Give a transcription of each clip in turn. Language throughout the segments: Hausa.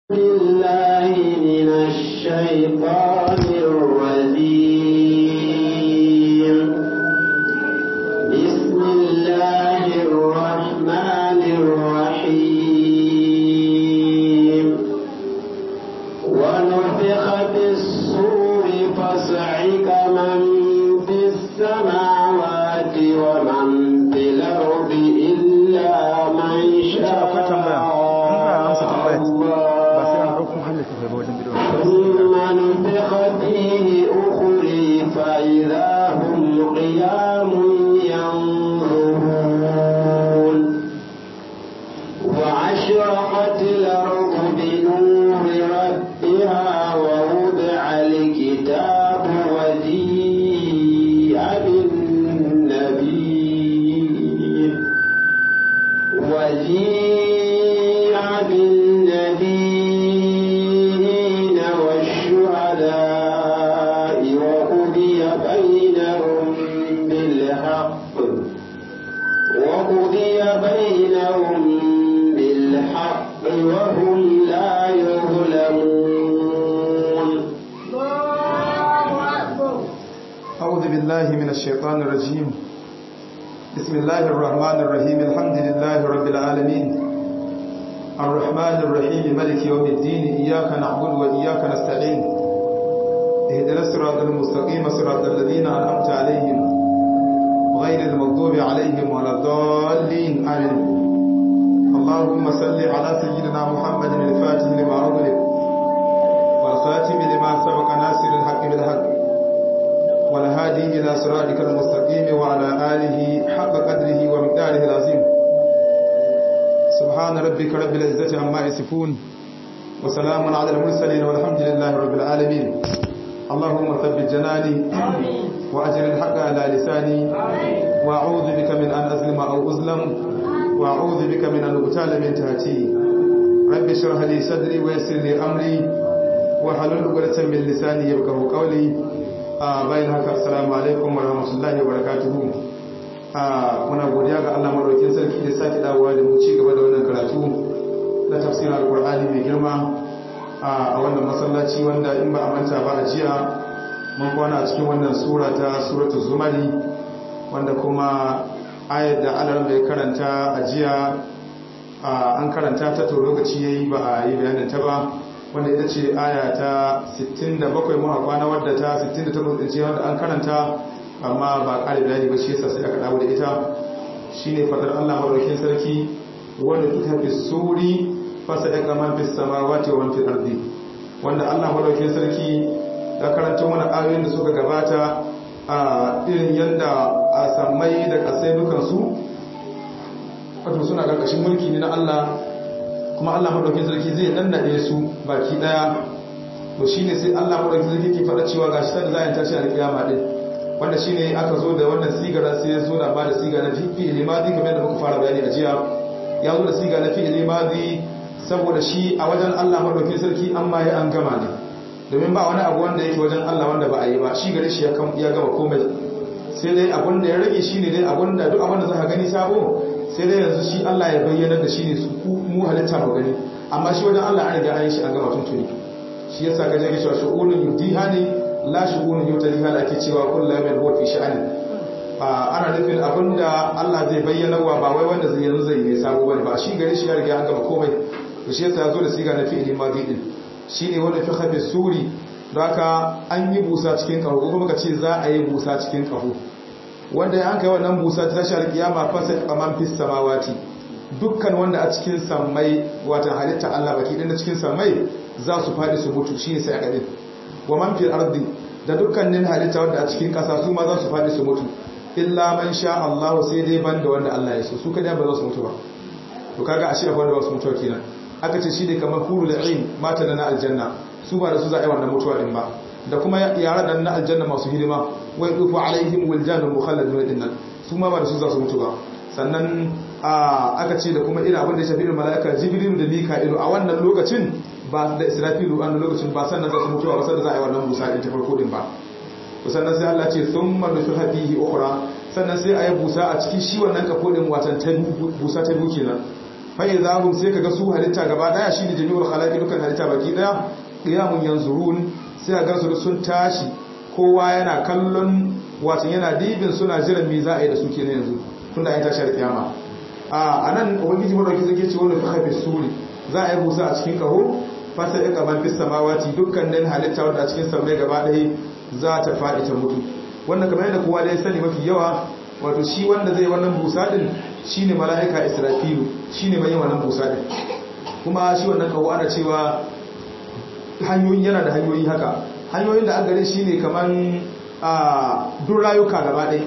بالله من الشيطان الرجيم بسم الله الرحمن الرحيم ونفخ في الصور فصعق من في السماوات ومن في الأرض إلا من شاء ثم نفخ فيه أخري فإذا هم قيام ينظرون وأشرقت الأرض بنور ربها ووضع الكتاب وجيء بالنبي وجيء بالنبيين والشهداء وقضي بينهم بالحق وقضي بينهم بالحق وهم لا يظلمون أعوذ بالله من الشيطان الرجيم بسم الله الرحمن الرحيم الحمد لله رب العالمين الرحمن الرحيم ملك يوم الدين إياك نعبد وإياك نستعين اهدنا الصراط المستقيم صراط الذين أنعمت عليهم غير المغضوب عليهم ولا الضالين آمين اللهم صل على سيدنا محمد الفاتح لما أغلق والخاتم لما سبق ناصر الحق بالحق والهادي إلى صراطك المستقيم وعلى آله حق قدره ومقداره العظيم سبحان ربك رب العزة عما يصفون وسلام على المرسلين والحمد لله رب العالمين اللهم ثبت جناني وأجر الحق على لساني وأعوذ بك من أن أظلم أو أظلم وأعوذ بك من أن أبتال من تهتي رب اشرح لي صدري ويسر لي أمري وحلل عقدة من لساني يفقهوا قولي a bayan haka assalamu alaikum wa rahmatullahi wa barakatuhu a muna godiya ga Allah madaukakin sarki da sake dawowa da mu ci gaba da wannan karatu na tafsirin alqur'ani mai girma a wannan masallaci wanda in ba a manta ba a jiya mun kwana a cikin wannan sura ta suratu zumari wanda kuma ayar da Allah bai karanta a jiya an karanta ta to lokaci yayi ba a yi bayanin ta ba wanda ita ce aya ta 67 muka kwana wadda ta 68 din ce wanda an karanta amma ba ƙari bayani ba shi yasa sai aka dawo da ita shine fadar Allah madaukakin sarki wanda kita fi suri fasa ya kama fi samawati wa fi ardi wanda Allah madaukakin sarki ya karanta mana ayoyin da suka gabata a irin yanda a sammai da kasai dukansu wato suna karkashin mulki ne na Allah kuma Allah madaukakin sarki zai nannade su baki daya to shine sai Allah madaukakin sarki ke faɗa cewa gashi sai da za a tashi alƙiyama din wanda shine aka zo da wannan sigara sai ya zo da ba da siga na fi'il limadi kamar da muka fara bayani a jiya ya zo da siga na fi'il limadi saboda shi a wajen Allah madaukakin sarki an ma ya an gama ne domin ba wani abu wanda yake wajen Allah wanda ba a yi ba shi gare shi ya gama komai sai dai abun da ya rage shine dai abun da duk abun da za ka gani sabo sai dai yanzu shi Allah ya bayyana da shi ne su mu halitta mu gani amma shi wajen Allah an riga an yi shi an gama tuntuni shi yasa ga jage cewa shu'unun yudiha ne la shu'unun yutaliha da ake cewa kullu yawmin huwa fi sha'ani ana nufin abinda Allah zai bayyana wa ba wai wanda zai yanzu zai yi sabo bane ba shi gare shi ya riga an gama komai to shi yasa ya zo da siga na fi'ili madi din shine wanda fi khabi suri don haka an yi busa cikin kaho ko kuma ka ce za a yi busa cikin kaho wanda ya an kai wannan busa ta tashi alkiyama fasa kaman fis samawati dukkan wanda a cikin sammai watan halitta Allah baki din da cikin sammai za su fadi su mutu shine sai aka din wa man fil ardi da dukkanin halitta wanda a cikin kasa su ma za su fadi su mutu illa man sha Allah sai dai banda wanda Allah ya so su kada ba za su mutu ba to kaga ashe akwai wanda ba su mutu kenan aka ce shi ne kamar hurul ain mata da na aljanna su ba da su za a yi wannan mutuwa din ba da kuma yara da na aljanna masu hidima wai dufu alaihim wiljanun mukhalladun din nan su ma ba da su za su mutu ba sannan aka ce da kuma irin abin da ya shafi irin mala'ika jibrilu da mika'ilu a wannan lokacin ba da israfilu a wannan lokacin ba sannan za su mutuwa ba sannan za a yi wannan busa din ta farko din ba sannan sai Allah ce thumma nufiha fihi ukhra sannan sai a yi busa a cikin shi wannan kafo din watan ta busa ta biyu kenan fa idahum sai kaga su halitta gaba daya shine jami'ul khalaqi dukan halitta baki daya qiyamun yanzurun sai ga su sun tashi kowa yana kallon wato yana dibin suna jiran me za a yi da su kenan yanzu tunda an tashi kiyama a anan ubangiji madauki zai ce wannan fa fi suri za a yi busa a cikin kaho fasa ya kaman fis samawati dukkanin halitta wanda a cikin sammai gaba daya za ta faɗi ta mutu wannan kamar yadda kowa da ya sani mafi yawa wato shi wanda zai wannan busa din shine mala'ika israfilu shine mai wannan busa din kuma shi wannan kawo ana cewa hanyoyin yana da hanyoyi haka hanyoyin da an gare shi ne kaman a duk rayuka gaba ɗaya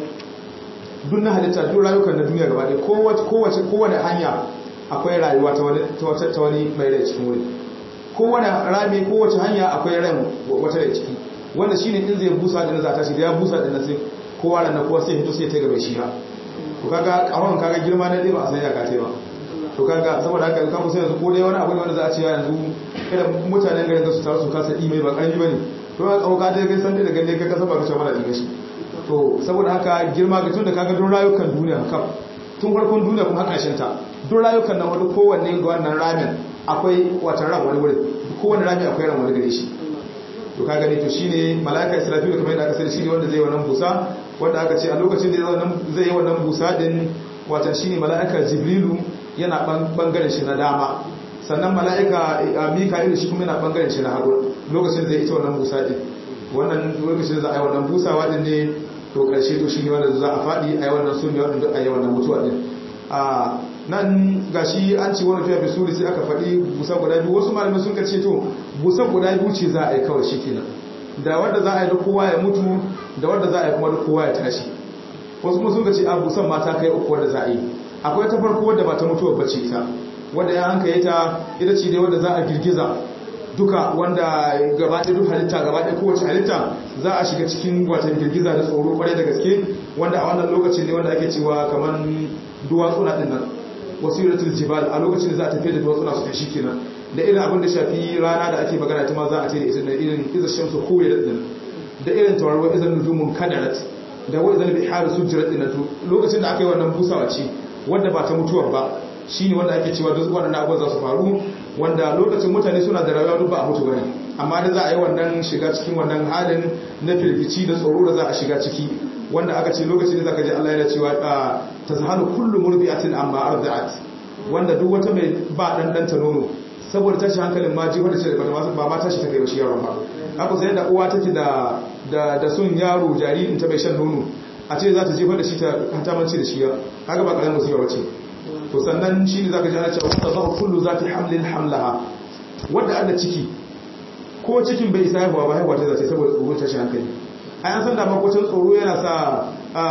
duk na halitta duk rayukan na duniya gaba ɗaya kowace kowane hanya akwai rayuwa ta wani ta wani mai rai cikin wuri kowane rami kowace hanya akwai ran wata rai ciki wanda shine in zai busa din za ta shi da ya busa din sai kowa ran kowa sai hito sai ta gaba shi ha to kaga kawon kaga girma na dai ba a san ya kace ba to kaga saboda haka kan kusa yanzu ko dai wani abu ne wanda za a ce yanzu irin mutanen garin su taru su kasa imai ba karami bane to ka kauka dai kai san dai da gande ka kasa ba ka ce mana dinga shi to saboda haka girma ga tun da kaga don rayukan duniya haka tun farkon duniya kuma haka ta don rayukan nan wani kowanne ga wannan ramin akwai wata ran wani wurin kowanne rami akwai ran wani gare shi to ka gani to shine malaika israfilu kamar yadda aka sani shine wanda zai yi wannan busa wanda aka ce a lokacin da zai yi wannan busa din wata shine malaika jibrilu yana bangaren shi na dama sannan malaika mika'ilu shi kuma yana bangaren shi na hagu lokacin zai ita wannan busa din wannan lokacin za a yi wannan busawa din ne to karshe to shine wanda za a faɗi a yi wannan sunni wanda a yi wannan mutuwa din a nan gashi an ce wani fiye bisuri sai aka faɗi busa guda biyu wasu malamai sun kace to busa guda biyu ce za a yi kawai shi kenan da wanda za a yi da kowa ya mutu da wanda za a yi kuma da kowa ya tashi wasu kuma sun kace a busan mata kai uku wanda za a yi akwai ta farko wadda ba ta mutuwa bace ita wanda ya hanka ta ita ce dai wanda za a girgiza duka wanda gaba ɗaya duk halitta gaba ɗaya kowace halitta za a shiga cikin watan girgiza da tsoro kwarai da gaske wanda a wannan lokacin ne wanda ake cewa kamar duwatsuna ɗin nan wasiratul jibal a lokacin da za a tafi da duwatsuna su tashi kenan da irin abin da shafi rana da ake magana ta ma za a ce da ita da irin iza shamsu koyi da din da irin tawarwa izan nujumun kadarat da wa izan bihar sujrat din to lokacin da aka yi wannan busawa ce wanda ba ta mutuwar ba shine wanda ake cewa duk waɗannan abubuwan za su faru wanda lokacin mutane suna da rayuwa duk ba a mutu bane amma da za a yi wannan shiga cikin wannan halin na firgici da tsoro da za a shiga ciki wanda aka ce lokacin da zaka ji Allah yana cewa tazhalu kullu murbi'atin amma arda'at wanda duk wata mai ba dan dan ta nono saboda tashi hankalin ma ji wanda ce ba ma tashi ta kai shi yaron ba haka sai da uwa take da da da sun yaro jaririn ta bai shan nono a ce za ta jefa da shi ta hatamanci da shi ya kaga ba karamin musiba bace to sannan shi ne zaka ji ana cewa tazhalu kullu zati hamlin hamlaha wanda Allah ciki ko cikin bai isa haihuwa ba haihuwa ta zace saboda tsoron tashi hankali ai an san da makwacin tsoro yana sa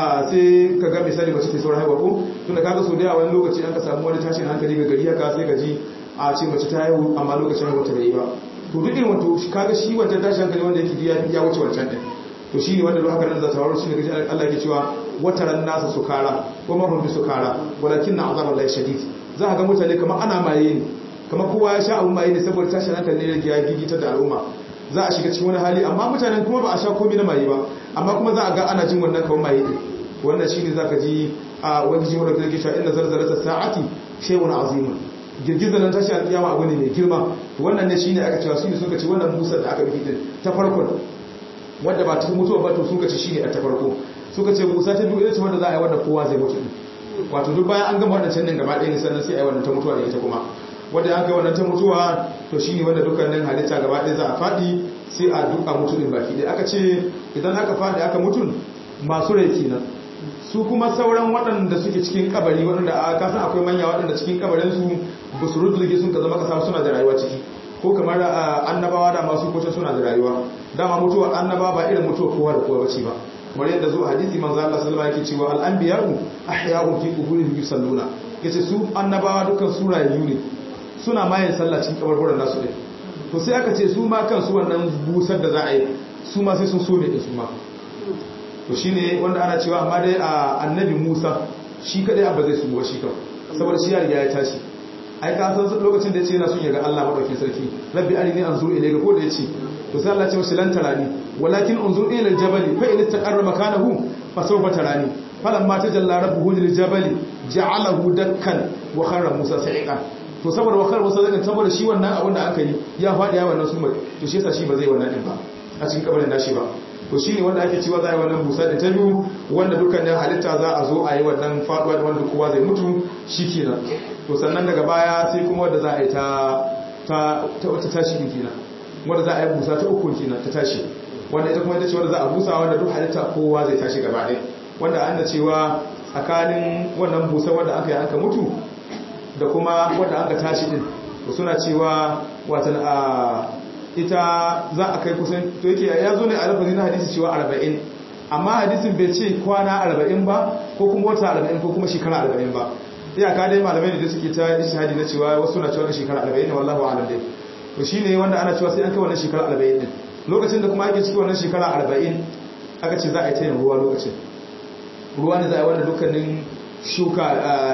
sai ka ga misali mace ta sauran haihuwa ko tunda kaga so da yawa wani lokaci an ka samu wani tashin hankali ga gari haka sai ka ji a ce mace ta haihu amma lokacin haihuwa ta bai ba to duk irin wato kaga shi wancan tashin hankali wanda yake ya ya wuce wancan din to shi ne wanda duk haka nan za ta faru shi ne gaji Allah yake cewa wataran nasa sukara ko ma hum sukara walakin na azab Allah shadid za ka ga mutane kamar ana maye ne kamar kowa ya sha abun maye ne saboda tashin hankali ne ya gigita da al'umma za a shiga cikin wani hali amma mutanen kuma ba a sha komai na maye ba amma kuma za a ga ana jin wannan kawai maye din wannan shine zaka ji a wani jin wanda kake cewa inna zalzalata sa'ati shay'un azim girgizar nan tashi alkiyama abu ne mai girma wannan ne shine aka cewa shine suka ce wannan busar da aka rufe din ta farkon wanda ba ta mutuwa ba to suka ce shine a ta farko suka ce busa ta biyu ita ce wanda za a yi wanda kowa zai mutu wato duk bayan an gama wadancan din gaba ɗaya ne sannan sai a yi wannan ta mutuwa da ita kuma wanda aka yi wannan ta mutuwa to shi ne wanda dukkanin halitta gaba ɗaya za a faɗi sai a duka mutu ɗin baki ɗaya aka ce idan aka faɗi aka mutun masu rai kenan su kuma sauran waɗanda suke cikin kabari waɗanda a kasan akwai manya waɗanda cikin kabarinsu ba su rudulge sun ka zama kasa suna da rayuwa ciki ko kamar annabawa da masu kwace suna da rayuwa dama mutuwa annaba ba irin mutuwa kowa da kowa bace ba kamar yadda zuwa hadisi manzo Allah sallallahu alaihi wasallam yake cewa al-anbiya'u ahya'un fi quburihim yusalluna yace su annabawa dukkan su rayu ne suna mayin sallah cikin kabarburan nasu ɗin to sai aka ce su ma kansu wannan busar da za a yi su ma sai sun so ne su ma to shi ne wanda ana cewa amma dai a annabi musa shi kaɗai abba zai su ba shi kan saboda shi ya riga ya tashi ai ka san lokacin da ya ce yana son ya ga Allah madaukakin sarki rabbi arini anzur ilayka ko da ya ce to sai Allah ya ce masa lan tarani walakin unzur ila aljabali fa in istaqarra makanahu fa sawfa tarani falamma tajalla rabbuhu liljabali ja'alahu dakkan wa kharra musa sa'iqan to saboda wakar wasu zai saboda shi wannan abin da aka yi ya faɗi ya wannan sumar to shi yasa shi ba zai wannan din ba a cikin kabarin nashi ba to shi ne wanda ake cewa za a yi wannan busa da ta biyu wanda dukkanin halitta za a zo a yi wannan faɗuwa da wanda kowa zai mutu shi kenan to sannan daga baya sai kuma wanda za a yi ta ta wata tashi din kenan wanda za a yi busa ta uku kenan ta tashi wanda ita kuma ita ce wanda za a busa wanda duk halitta kowa zai tashi gaba ɗaya wanda an da cewa tsakanin wannan busa wanda aka yi aka mutu da kuma wanda aka tashi din to suna cewa watan a ita za a kai kusan to yake ya zo ne a lafazi na hadisi cewa 40 amma hadisin bai ce kwana 40 ba ko kuma wata 40 ko kuma shekara 40 ba iyaka dai malamai da suke ta ishihadi na cewa wasu na cewa shekara 40 ne wallahu a'lam dai to shine wanda ana cewa sai an kai wannan shekara 40 din lokacin da kuma ake cikin wannan shekara 40 aka ce za a yi ta yin ruwa lokacin ruwa ne za a yi wanda dukkanin shuka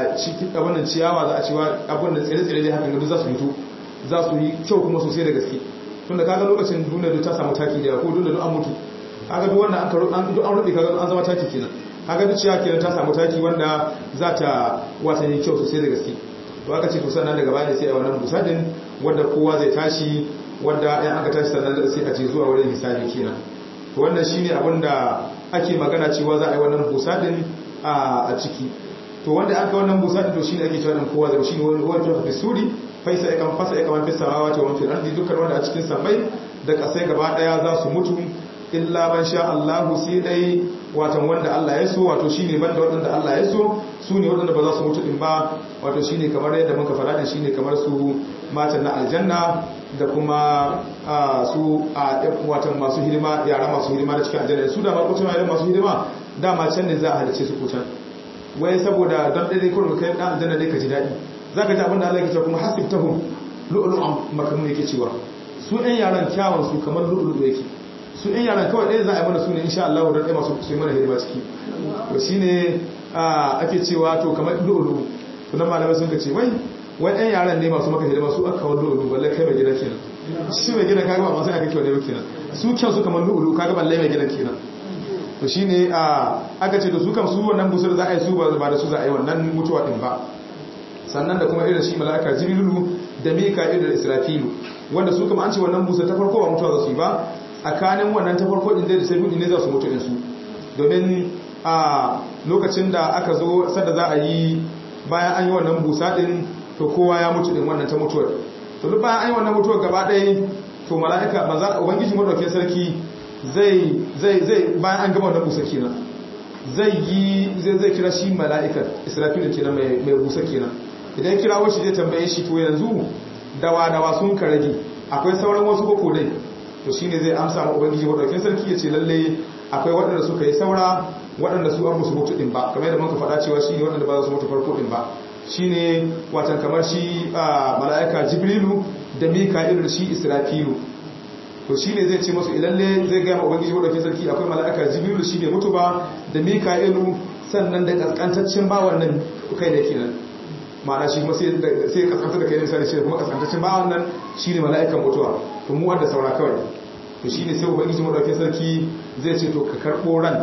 abin da ciyawa za a cewa abin da tsere-tsere dai hakan gado za su mutu za su yi kyau kuma sosai da gaske tunda kaga lokacin duniya duk ta samu taki da ko duniya duk an mutu kaga duk wanda an karo an duk an rubi kaga an zama taki kenan kaga duk ciyawa kenan ta samu taki wanda za ta wata yi kyau sosai da gaske to aka ce to sannan daga baya sai a wannan busa din wanda kowa zai tashi wanda in aka tashi sannan sai a ce zuwa wurin hisabi kenan to wannan shine abin da ake magana cewa za a yi wannan busa din a ciki to wanda aka wannan busa din to shine ake cewa dan kowa zai shine wani wani fi suri faisa ya kan fasa ya kan fi samawati wa fil ardi dukkan wanda a cikin samai da kasai gaba daya za su mutu illa man sha Allahu sai dai watan wanda Allah ya so wato shine banda wadanda Allah ya so su ne wadanda ba za su mutu din ba wato shine kamar yadda muka faɗa din shine kamar su matan na aljanna da kuma su a watan masu hidima yara masu hidima da cikin aljanna su da ma kucin yaran masu hidima dama can ne za a halice su kucan wai saboda don ɗaya kurin kai ɗan aljanna ne ka ji daɗi za ka ji abin da Allah ya ce kuma hasibtahum lu'lu'an makamu yake cewa su ɗan yaran kyawun su kamar lu'lu'u yake su ɗan yaran kawai ɗaya za a yi mana su ne insha Allah don ɗaya masu su yi mana hidima ciki to shine ake cewa to kamar lu'lu'u sunan malamai sun ka ce wai wai ɗan yaran ne masu maka hidima su aka kawo lu'ulu balle kai mai gida kenan shi mai gida kaga ba masu aka kyau ne ba kenan su kyan su kamar lu'ulu kaga balle mai gida kenan to shine a aka ce da su kam su wannan busar za a yi su ba da su za a yi wannan mutuwa din ba sannan da kuma irin shi mala'ika jibrilu da mika'il da israfilu wanda su kuma an ce wannan busar ta farko ba mutuwa za su yi ba tsakanin wannan ta farko din da sai ne za su mutu din su domin a lokacin da aka zo sadda za a yi bayan an yi wannan busa din to kowa ya mutu din wannan ta mutuwar to duk bayan an yi wannan mutuwar gaba ɗaya to mala'ika maza ubangiji madaukakin sarki zai zai zai bayan an gama wannan busa kenan zai yi zai zai kira shi mala'ikar israfil kenan mai mai busa kenan idan ya kira shi zai tambaye shi to yanzu dawa dawa sun ka rage akwai sauran wasu koko dai to shine zai amsa ma ubangiji madaukakin sarki ya ce lalle akwai waɗanda suka yi saura waɗanda su an musu mutu din ba kamar yadda muka faɗa cewa shi ne waɗanda ba za su mutu farko din ba shine watan kamar shi mala'ika jibrilu da mika'ilu da shi israfilu to shine zai ce musu ilalle zai ga ubangiji wadda sarki akwai mala'ika jibrilu shi bai mutu ba da mika'ilu sannan da kaskantaccen bawan nan kai da kenan ma'ana shi kuma sai sai kaskanta da kai misali shi kuma kaskantaccen bawan nan shine mala'ikan mutuwa to mu wanda saura kawai to shine sai ubangiji wadda sarki zai ce to ka karbo ran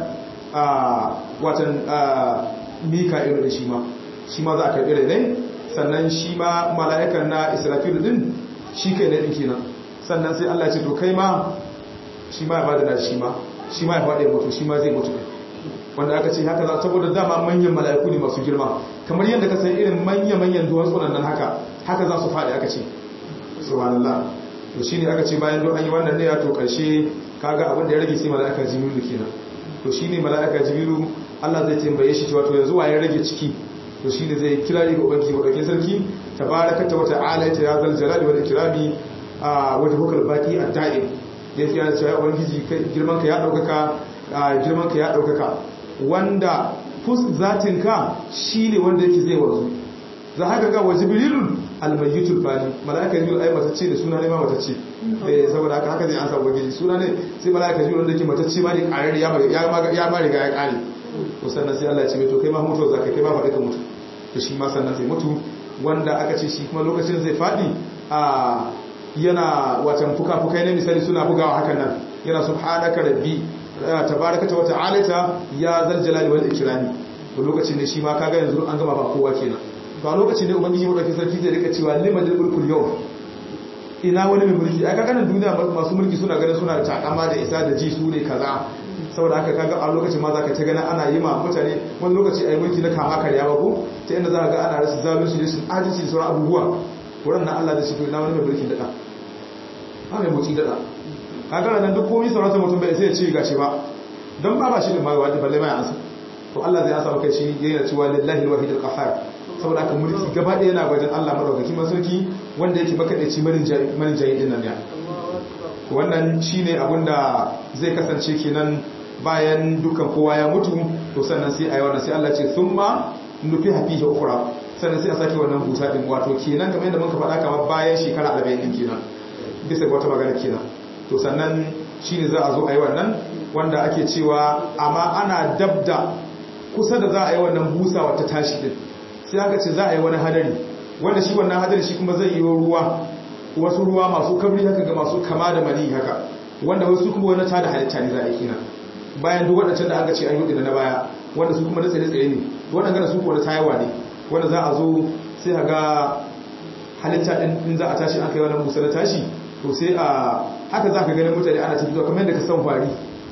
a watan mika'ilu da shi ma shi ma za a karɓi rai ne sannan shi ma mala'ikan na israfilu din shi kai ne ɗin kenan sannan sai allah ce to kai ma shi ma ya bada na shi ma shi ma ya faɗi mutu shi ma zai mutu wanda aka ce haka za saboda dama manyan mala'iku ne masu girma kamar yadda ka san irin manya-manyan duwan tsunan nan haka haka za su faɗi aka ce subhanallah to shi ne aka ce bayan don an yi wannan ne ya to ƙarshe kaga abin da ya rage sai mala'ika jibiru kenan to shi ne mala'ika jibiru allah zai tambaye shi cewa to yanzu wa ya rage ciki to shi ne zai kira ga ubangiji wadaukin sarki tabarakata wata alaita ya zal jalali wal ikrami a wata hukar baki a da'im ya tsaya da cewa ubangiji girman ka ya daukaka girman ka ya daukaka wanda fus zatin ka shine wanda yake zai wanzu za haka ga wajibrilun almayyitul bani malaika jibril ai matacce da suna ne ma matacce eh saboda haka haka zai ansa ubangiji suna ne sai malaika jibril wanda yake matacce ma ne karari ya ya ma riga ya kare to sannan sai Allah ya ce mai to kai ma mutu zaka kai ma faɗi ka mutu to shi ma sannan zai mutu wanda aka ce shi kuma lokacin zai faɗi a yana watan fuka-fukai ne misali suna bugawa hakan nan yana subhanaka rabbi tabarakata wata alata ya zal jalali wal ikrami to lokacin ne shi ma kaga yanzu an gama ba kowa kenan to a lokacin ne ubangiji madauki sarki zai rika cewa liman mulkul yau ina wani mai mulki aka ganin duniya masu mulki suna ganin suna da takama da isa da ji su ne kaza saboda haka kaga a lokacin ma zaka ta gani ana yi ma mutane wani lokaci ayi mulki na kama karya ba ko ta inda za ga ana rasa zalunci da sun adalci da sauran abubuwa wurin nan Allah da shi na wani mai mulkin daɗa ha mai mulki daɗa kaga nan duk komai sauransa mutum bai sai ya ce gashi ba don ba ba shi ne ma wadi balle mai ansa to Allah zai asa maka shi yana cewa lillahi alwahid alqahar saboda haka mulki gaba ɗaya yana wajen Allah madaukaki masarki wanda yake makadaici marin jayi din nan ya wannan shine abin da zai kasance kenan bayan dukkan kowa ya mutu to sannan sai ayi wannan sai Allah ce thumma nufi hafihi ukhra sannan sai a sake wannan busa din wato kenan kamar yadda muka faɗa kamar bayan shekara 40 din kenan bisa ga wata magana kenan to sannan shine za a zo ayi wannan wanda ake cewa amma ana dabda kusa da za a yi wannan busa wata tashi din sai aka ce za a yi wani hadari wanda shi wannan hadari shi kuma zai yi ruwa wasu ruwa masu kabri haka ga masu kama da mani haka wanda wasu kuma wani tada halitta ne za a yi kina bayan duk waɗancan da aka ce an yi na baya wanda su kuma na tsaye-tsaye ne waɗanda su kuwa na tayawa ne wanda za a zo sai a ga halitta ɗin in za a tashi aka yi wannan musa na tashi to sai a haka za ka ganin mutane ana tafi kamar yadda ka san fari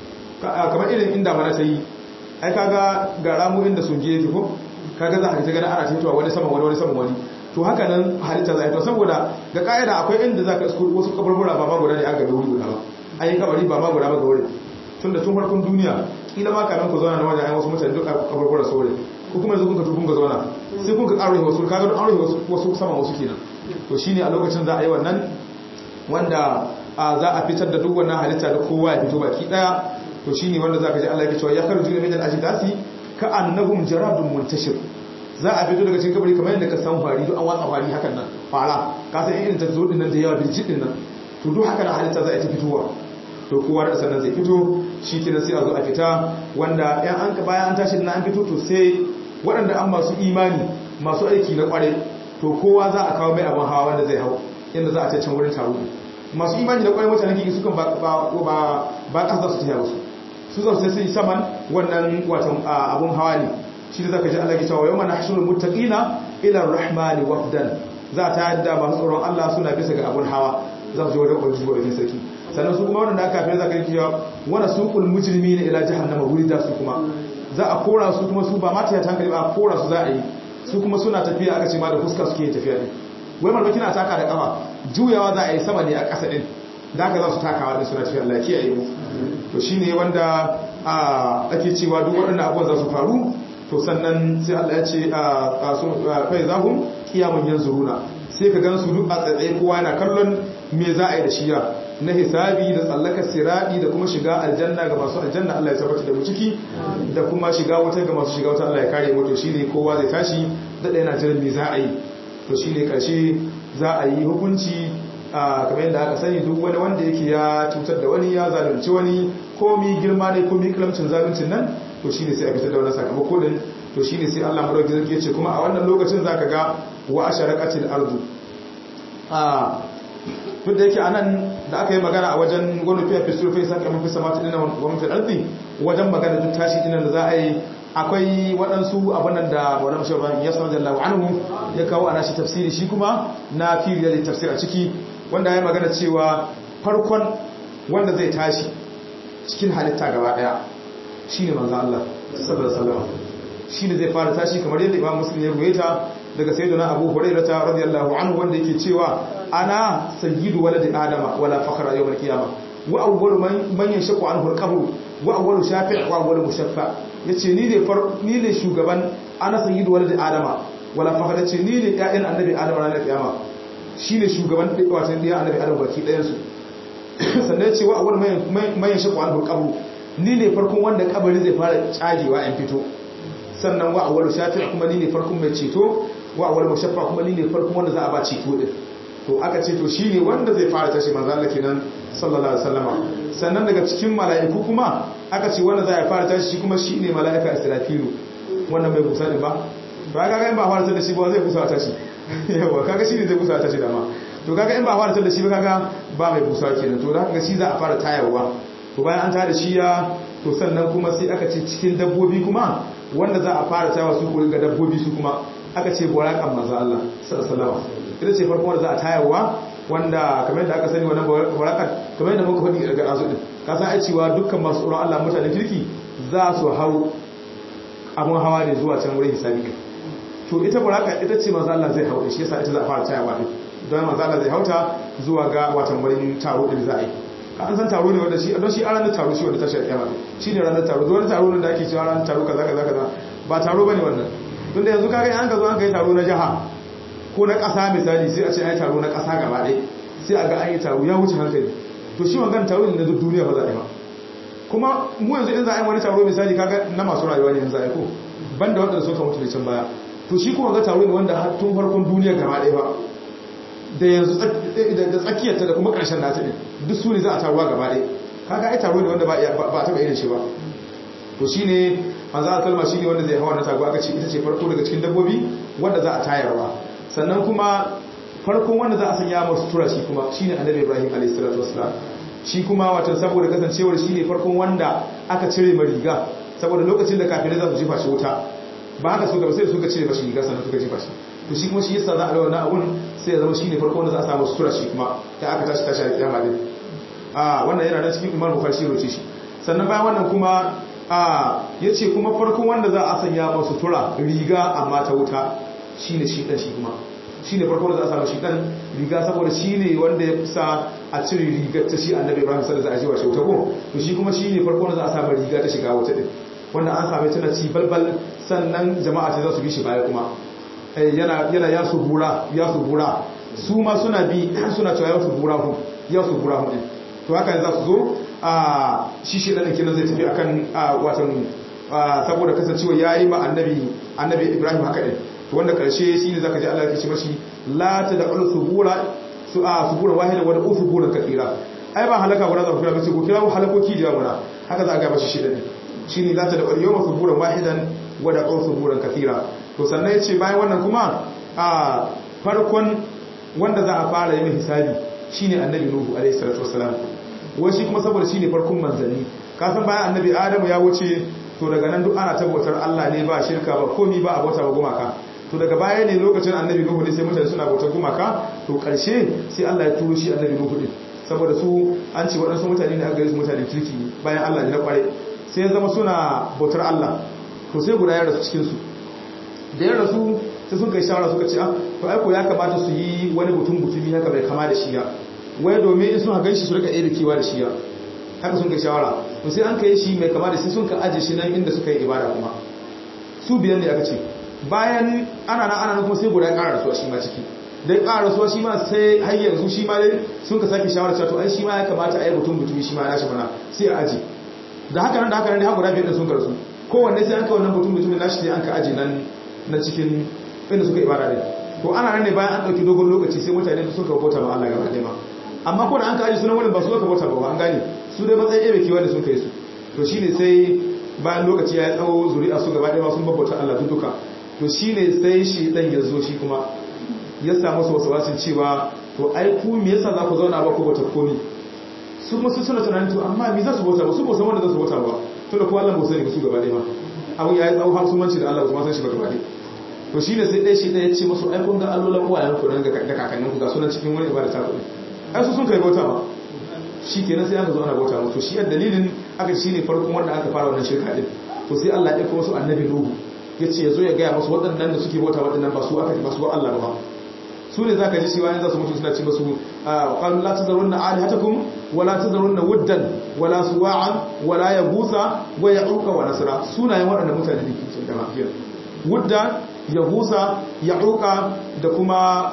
kamar irin inda mana ta yi ai kaga ga ramu inda sun je yake ko kaga za a ta gani ana tafiya wani saman wani wani saman wani to haka nan halitta za a yi to saboda ga ka'ida akwai inda za ka isko wasu kaburbura ba ma guda ne an gabe wuri guda ba an yi kabari ba ma guda ba ga wuri tun da tun farkon duniya kila ma kanan ku zauna na wajen ayi wasu mutane duk kaburbura saurayi ko kuma yanzu kun ka tukun ka zauna sai kun ka ƙaro wasu kaga don aure wasu saman wasu kenan to shine a lokacin za a yi wannan wanda za a fitar da duk wannan halitta da kowa ya fito baki daya to shine wanda zaka ji Allah ya cewa ya kharju min al-ajdasi ka annahum jaradun muntashir za a fito daga cikin kabari kamar yadda ka san fari duk an watsa fari hakan nan fara ka san irin ta zo din nan da yawa birjit din nan to duk haka na halitta za a ta fitowa to kowa da sannan zai fito shi kenan sai a zo a fita wanda yan an bayan an tashi an fito to sai waɗanda an masu imani masu aiki na kware to kowa za a kawo mai abin hawa wanda zai hau inda za a ce can wurin taro masu imani da kware mutanen kiki sukan ba ba ba ƙasa su tafiya wasu su zau sai sun saman wannan watan abun hawa ne shi da zaka ji Allah ya cewa yawma nahshurul muttaqina ila ar-rahmani wafdan za ta yadda masu tsoron Allah suna bisa ga abun hawa za su je wajen ubangiji wa sarki sannan su kuma wanda aka fi zaka yi cewa wana suqul mujrimina ila jahannama wurida su kuma za a kora su kuma su ba ma ta hankali ba a kora su za a yi su kuma suna tafiya aka ce ma da fuska suke tafiya ne wai malmaki na taka da kafa juyawa za a yi sama ne a ƙasa din da aka za su takawa din suna tafiya Allah kiyaye mu to shine wanda ake cewa duk waɗannan abubuwan za su faru to sannan sai Allah ya ce a sun fai zahum kiyamun yanzuruna sai ka gan su duk a tsaye kowa yana kallon me za a yi da shiya na hisabi da tsallaka siradi da kuma shiga aljanna ga masu aljanna Allah ya tabbata da mu ciki da kuma shiga wuta ga masu shiga wuta Allah ya kare mu to shine kowa zai tashi da yana jiran me za a yi to shine karshe za a yi hukunci kamar yadda aka sani duk wani wanda yake ya cutar da wani ya zalunci wani komi girma ne komi kalamcin zaluncin nan to shine sai a fitar da wannan sakamako din to shine sai Allah madauki zai ce kuma a wannan lokacin zaka ga wa asharaqatil ardu a duk da yake anan da aka yi magana a wajen wani fiye fisur fi saka mafi samata dinan wani fi arzi wajen magana duk tashi dinan da za a yi akwai waɗansu abinan da wani mashi ba ya sanar da lawa anhu ya kawo ana shi tafsiri shi kuma na firiya da tafsir a ciki wanda ya magana cewa farkon wanda zai tashi cikin halitta gaba ɗaya shi ne manzan Allah sallallahu alaihi shi ne zai fara tashi kamar yadda imam muslim ya ruwaita daga sayyidina abu hurairata radiyallahu anhu wanda yake cewa ana sayyidu waladi adama wala fakhra yawm al-qiyamah wa awwalu man yashaqu anhu al-qabr wa awwalu shafi' wa awwalu mushaffa yace ni ne far ni ne shugaban ana sayyidu waladi adama wala fakhra yace ni ne ƴaƴan annabi adama ranar kiyama shine shugaban wato ɗayan annabi adama baki ɗayan su sannan yace wa awwalu man yashaqu anhu al-qabr ni ne farkon wanda kabari zai fara cagewa in fito sannan wa awwalu shafi' kuma ni ne farkon mai ceto wa awwalu mushaffa kuma ni ne farkon wanda za a ba ceto din to aka ce to shine wanda zai fara tashi manzo Allah kenan sallallahu alaihi wasallama sannan daga cikin mala'iku kuma aka ce wanda zai fara tashi shi kuma shine mala'ika Israfilu wannan bai busa din ba to kaga in ba fara da shi ba zai busa tashi yawa kaga shine zai busa tashi dama to kaga in ba fara da shi ba kaga ba mai busa kenan to da kaga shi za a fara tayarwa to bayan an tada shi ya to sannan kuma sai aka ce cikin dabbobi kuma wanda za a fara tayawa su ko ga dabbobi su kuma aka ce burakan manzo Allah sallallahu ita ce farkon wanda za a tayarwa wanda kamar yadda aka sani wannan burakan kamar yadda muka faɗi daga azu din ka san ai cewa dukkan masu tsoron Allah mutanen kirki za su hau abun hawa ne zuwa can wurin hisabi to ita buraka ita ce manzo Allah zai hau shi yasa ita za a fara tayarwa din don manzo Allah zai hauta zuwa ga watan wurin taro din za a yi an san taro ne wanda shi don shi a ranar taro shi wanda tashi kiyama shi ne ranar taro don taro ne da ake cewa ranar taro kaza kaza kaza ba taro bane wannan tunda yanzu kaga an ka zo an kai taro na jaha ko na ƙasa misali sai a ce ai taro na ƙasa gaba ɗaya sai a ga an yi taro ya wuce hankali to shi wangan taro ne na duk duniya ba za a yi ba kuma mu yanzu in za a yi wani taro misali kaga na masu rayuwa ne yanzu a yi ko banda wanda suka mutu da can baya to shi kuma ga taro ne wanda har tun farkon duniya gaba ɗaya ba da yanzu da tsakiyarta da kuma ƙarshen nata ne duk su ne za a taruwa gaba ɗaya kaga ai taro ne wanda ba a taɓa irin shi ba to shi ne manzo a kalma shi ne wanda zai hawa na tago aka ce ita ce farko daga cikin dabbobi wanda za a tayarwa sannan kuma farkon wanda za a sanya masu tura shi kuma shi ne annabi ibrahim a.s. shi kuma watan saboda kasancewar shi ne farkon wanda aka cire ma riga saboda lokacin da kafirai za su jefa shi wuta ba haka suka ba sai suka cire mashi riga sannan suka jefa shi to shi kuma shi yasa za a rawa na abun sai ya zama shi ne farko wanda za a samu sutura shi kuma ta aka tashi tashi a kiyama din a wannan yana da cikin imar bukar shi roce shi sannan bayan wannan kuma a ya ce kuma farkon wanda za a sanya masu sutura riga amma ta wuta shi ne shi ɗan shi kuma shi ne farkon wanda za a samu shi ɗan riga saboda shi ne wanda ya sa a cire rigar ta shi annabi ibrahim sallallahu alaihi wa sallam ko to shi kuma shi ne farkon wanda za a samu riga ta shiga wuta din wanda an same tana ci balbal sannan jama'a ta za su bi shi baya kuma yana yana ya su bura ya su bura su ma suna bi suna cewa ya su bura hu ya su bura hu to haka za su zo a shi shi dan kenan zai tafi akan watan saboda kasancewa yayi ma annabi annabi Ibrahim haka din to wanda karshe shine zaka ji Allah ya ce mashi la tad'u subura su a subura wahida wa da'u suburan kathira ai ba halaka guda za ku kira ba ce ku kira halakoki da guda haka za a ga mashi shi din shine la tad'u yawma suburan wahidan wa da'u suburan kathira to sannan ya ce bayan wannan kuma a farkon wanda za a fara yin hisabi shine annabi nuhu alaihi salatu wassalam wai shi kuma saboda shine farkon manzanni kasan bayan annabi adamu ya wuce to daga nan duk ana tabbatar Allah ne ba shirka ba komi ba a bauta ba gumaka to daga baya ne lokacin annabi nuhu ne sai mutane suna bautar gumaka to karshe sai Allah ya turo shi annabi nuhu din saboda su an ce waɗansu mutane ne aka gare su mutane kirki bayan Allah ne na kware sai ya zama suna bautar Allah to sai guda ya rasu cikin su da ya rasu sai sun kai shawara suka ce to aiko ya kamata su yi wani mutum mutumi haka bai kama da shiya wai domin in sun hagan shi su rika ɗaya kewa da shiya haka sun kai shawara to sai an kai shi mai kama da sai sun ka aje shi nan inda suka yi ibada kuma su biyan ne aka ce bayan ana nan ana nan kuma sai guda ya ƙara rasuwa shi ma ciki da ya ƙara rasuwa shi ma sai har yanzu shi ma dai sun ka sake shawara cewa to ai shi ma ya kamata a yi mutum mutumi shi ma ya nashi mana sai a aje da haka nan da haka nan dai har guda biyar da sun karsu kowanne sai an ka wannan mutum mutumin nashi sai an ka aje nan na cikin inda suka ibada ne to ana nan ne bayan an dauki dogon lokaci sai mutane suka bauta ba Allah gaba ɗaya ma amma ko da an kaji sunan wurin ba su suka bauta ba an gane su dai matsayin ebe kiwa da sun kai su to shine sai bayan lokaci ya tsawo zuri'a su gaba ɗaya sun bauta Allah duk duka to shine sai shi dan ya zo shi kuma ya samu su wasu wasin cewa to ai ku me yasa za ku zauna ba ku bauta komi su kuma su suna tunanin to amma me za su bauta ba su ba san wanda za su bauta ba to da ko Allah ba sani ba su gaba ɗaya ma abin ya yi tsawo har sun manci da Allah ba su san shi ba gaba ɗaya to shi ne sai ɗaya shi ɗaya ce masu aikun ga allolan uwayen ku da kakannin ku ga sunan cikin wani ibada ta kuɗi ai su sun kai bauta ba shi kenan sai aka zo ana bauta musu shi yadda dalilin aka shi ne farkon wanda aka fara wannan shirka din to sai Allah ya ɗauko wasu annabi nuhu ya ce ya zo ya gaya masu waɗannan da suke bauta waɗannan ba su aka ba su ba Allah ba su ne za ka ji cewa yanzu za su mutu suna ce masu qalu la tazarunna alihatakum wa la tazarunna wuddan wa la suwa'an wa la yaghutha wa ya'uqa wa nasra sunayen waɗannan mutane ne ke da mafiyar wudda yahusa ya'uqa da kuma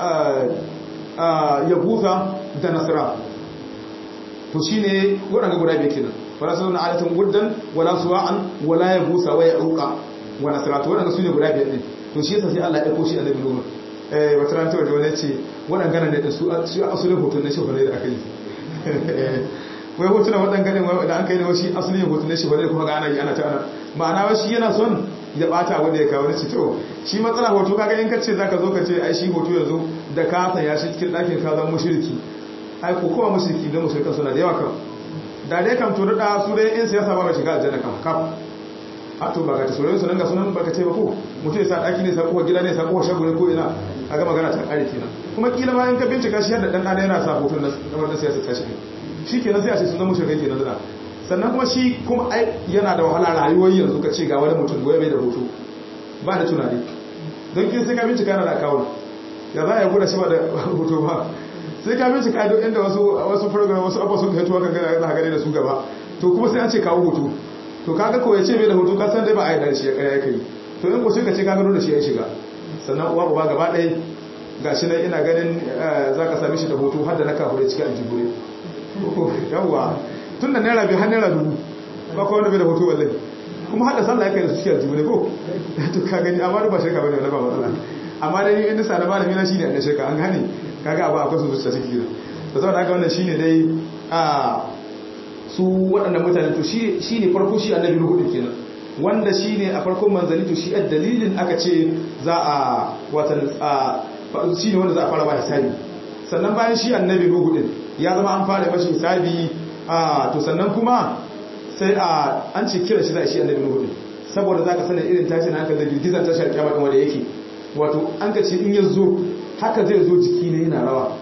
yahusa da nasra to shine waɗanda guda biyu kenan wala sunna alatun wuddan wala suwa'an wala yahusa wa ya'uqa wa nasra to waɗanda sune guda biyu din to shi yasa sai Allah ya dauko shi annabi Nuhu eh wata ran tawaje wani ce waɗanda ganan ne su su asulin hoton ne shi ne da aka yi wai hotuna waɗanda ganin da an kai ne shi asulin hoton ne shi ne kuma ga ana yi ana ta ana ma'ana wa shi yana son ya bata wanda ya kawo ci to shi matsala hoto kaga in kace zaka zo ka ce ai shi hoto yanzu da ka san ya shi cikin ɗakin ka zan mushriki ai ko kowa mushriki da mushrikan suna da yawa kan da dai kam to da su dai in siyasa ba shiga aljanna kan kaf a to ba ka ta soyayya sunan ga sunan baka ce ba ko mutum ya sa daki ne sa ko gida ne sa ko shago ne ko ina kaga magana ta kare kenan kuma kila ma in ka bincika shi yadda dan dana yana sa hoton na wannan siyasa ta shi shi kenan sai a ce sun zama shirkai kenan da sannan kuma shi kuma ai yana da wahala rayuwar yanzu ka ce ga wani mutum goye bai da hoto ba da tunani don kin sai ka bincika na da akawun ya za a yi guda shi ba da hoto ba sai ka bincika duk inda wasu wasu program wasu abuwa sun fito kan gana na gane da su gaba to kuma sai an ce kawo hoto to kaga ko ya ce bai da hoto ka san dai ba a yi da shi ya kare kai to in ko sai ka ce ka gano da shi ya shiga sannan uwa uba gaba ɗaya ga shi nan ina ganin za ka sami shi da hoto har da na kahure cikin aljibure yawwa tun da naira biyu har naira dubu ba kawai wanda bai da hoto wallahi kuma hada sallah ya kai da su cikin aljibure ko to ka gani amma ba shirka bane wala ba matsala amma dai ni inda sa da malami na shine da shirka an gane kaga abu akwai su zuciya ciki da saboda haka wannan shine dai a su waɗannan mutane to shi ne farko shi annabi nuhu din kenan wanda shi ne a farkon manzanni to shi a dalilin aka ce za a watan shi ne wanda za a fara ba hisabi sannan bayan shi annabi nuhu din ya zama an fara mashi hisabi to sannan kuma sai a an ce kira shi za a shi annabi nuhu din saboda za ka sanin irin tashin hankali da girgizar tashar kyamar wanda yake wato an ka ce in ya zo haka zai zo jiki ne yana rawa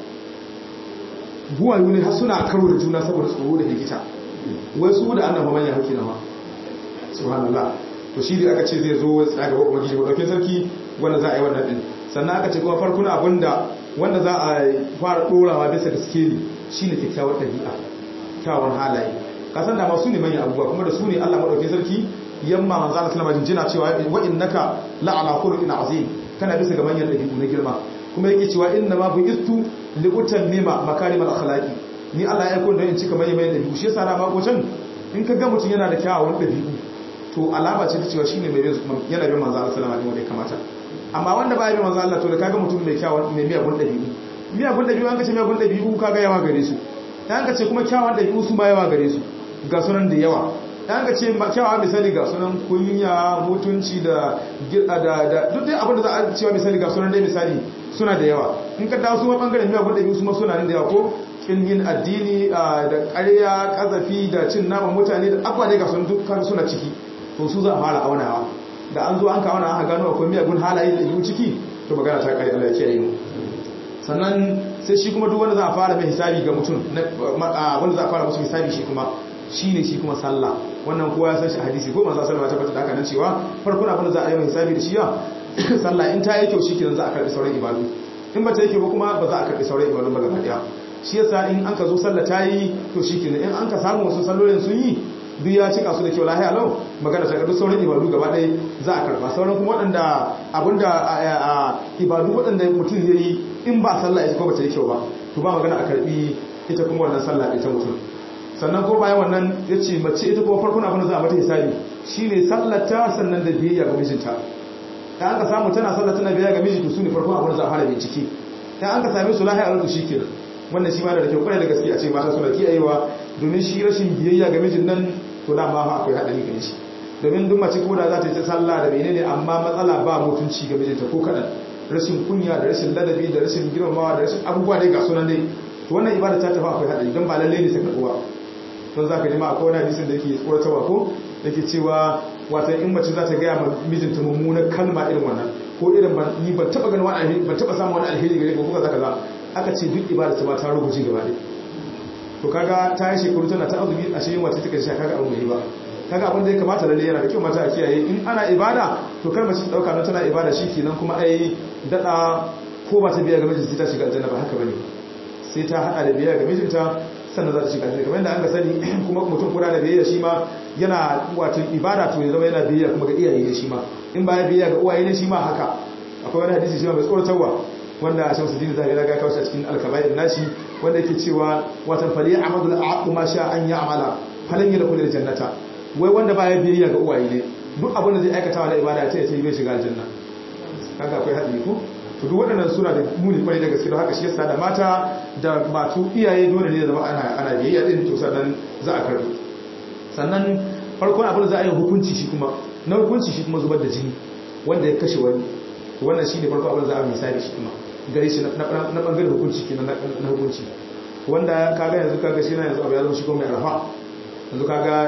buwayu ne har suna karo da juna saboda tsoro da hikita wai su da annaba manyan hauki na ma subhanallah to shi da aka ce zai zo tsaya gaba ubangiji ba dauke sarki wanda za a yi wannan din sannan aka ce kuma farkon abinda wanda za a fara dorawa bisa da skeli shine kyakkyawar dabi'a kyawun halaye kasan da ma su ne manyan abubuwa kuma da su ne Allah madauke sarki yamma manzo Allah sallama jinjina cewa wa innaka la'ala khuluqin azim kana bisa ga manyan dabi'u na girma kuma yake cewa inna ma bu'istu li utammima makarimal akhlaqi ni Allah ya aiko da in cika manyan manyan dabi'u shi yasa na mako can in ka ga mutum yana da kyawawan dabi'u to alama ce ta cewa shine mai yana bin manzo Allah sallama wanda ya kamata amma wanda ba ya bin manzo Allah to da kaga mutum mai kyawawan mai miyagun dabi'u miyagun dabi'u an ka ce miyagun dabi'u kaga yawa gare su dan ka ce kuma kyawawan dabi'u su ma yawa gare su ga sunan da yawa dan ka ce kyawawa misali ga sunan kunya mutunci da da duk dai abin da za a cewa misali ga sunan dai misali suna da yawa in ka dawo su ma bangaren miyagun dabi'u su ma suna da yawa ko kin yin addini da ƙarya ƙazafi da cin naman mutane da abuwa dai ga sun dukkan suna ciki to su za a fara aunawa da an zo an kawo na aka gano akwai miyagun halaye da yiwu ciki to magana ta kare Allah ya kiyaye mu sannan sai shi kuma duk wanda za a fara mai hisabi ga mutum wanda za a fara musu hisabi shi kuma shine shi kuma sallah wannan kowa ya san shi hadisi ko manzo sallallahu alaihi wasallam da haka nan cewa farkon abin da za a yi mai hisabi da shi ya sallah in ta yi kyau shikenan za a karbi sauran ibadu in ba ta yi kyau ba kuma ba za a karbi sauran ibadu ba gaba daya shi yasa in an ka zo sallah ta yi to shikenan in an ka samu wasu sallolin sun yi duk ya cika su da kyau lahiya lau magana ta duk sauran ibadu gaba ɗaya za a karɓa sauran kuma waɗanda abinda ibadu waɗanda mutum ya yi in ba sallah ita ko ba ta yi kyau ba to ba magana a karɓi ita kuma wannan sallah ita mutum sannan ko bayan wannan ya ce mace ita kuma farkon abin da za a mata hisabi shine sallata sannan da biyayya ga mijinta da an ka samu tana sallah tana biyayya ga miji to su ne farkon abin da za a fara bincike da an ka same su lahiya a shi kenan wannan shi ma da kyau kwarai da gaske a ce mata suna kiyayewa domin shi rashin biyayya ga mijin nan to da ma akwai haɗari gare shi domin duk mace ko da za ta yi ta sallah da menene amma matsala ba mutunci ga mijinta ko kaɗan rashin kunya da rashin ladabi da rashin girmamawa da rashin abubuwa dai ga sunan dai to wannan ibada ta tafi akwai haɗari don ba lalle ne sai karɓuwa don za ka ji ma akwai wani hadisin da yake tsoratarwa ko yake cewa wata in mace za ta gaya ma mijinta mummunar kalma irin wannan ko irin ni ban taɓa ganin wani alheri ban taɓa samun wani alheri gare ko kuka zaka za aka ce duk ibada ta ma ta rubuce gaba ɗaya to kaga ta yi shekaru tana ta azumi a shirin wacce take sha kaga abin mai ba kaga abin da ya kamata lalle yana da kyau mata a kiyaye in ana ibada to kar mace ta dauka nan tana ibada shikenan kuma ai dada ko ba ta biya ga mijinta ta shiga aljanna ba haka bane sai ta hada da biya ga mijinta sannan za ta shiga aljanna kamar yadda an ga sani kuma mutum kula da biyayya shi ma yana wato ibada to ya zama yana biyayya kuma ga iyaye ne shi ma in ba ya biyayya ga uwaye ne shi ma haka akwai wani hadisi shi ma mai tsoratarwa wanda Shamsuddin Zahiri ya kawo shi a cikin Al-Kaba'ir nashi wanda yake cewa watan fali amadul aqu ma sha an ya'mala falan yadkhul jannata wai wanda baya biyayya ga uwaye ne duk abin da zai aikata na ibada ta yace bai shiga aljanna kaga akwai hadisi ko to duk waɗannan suna da muni kwarai da gaske don haka shi yasa da mata da matu iyaye dole ne zama ana ana biyayya din to sannan za a karbi sannan farkon abin da za a yi hukunci shi kuma na hukunci shi kuma zubar da jini wanda ya kashe wani wannan shine farko abin da za a misali shi kuma gare shi na bangaren hukunci kenan na hukunci wanda kaga yanzu kaga shi na yanzu abu ya zama shi kuma mai arafa yanzu kaga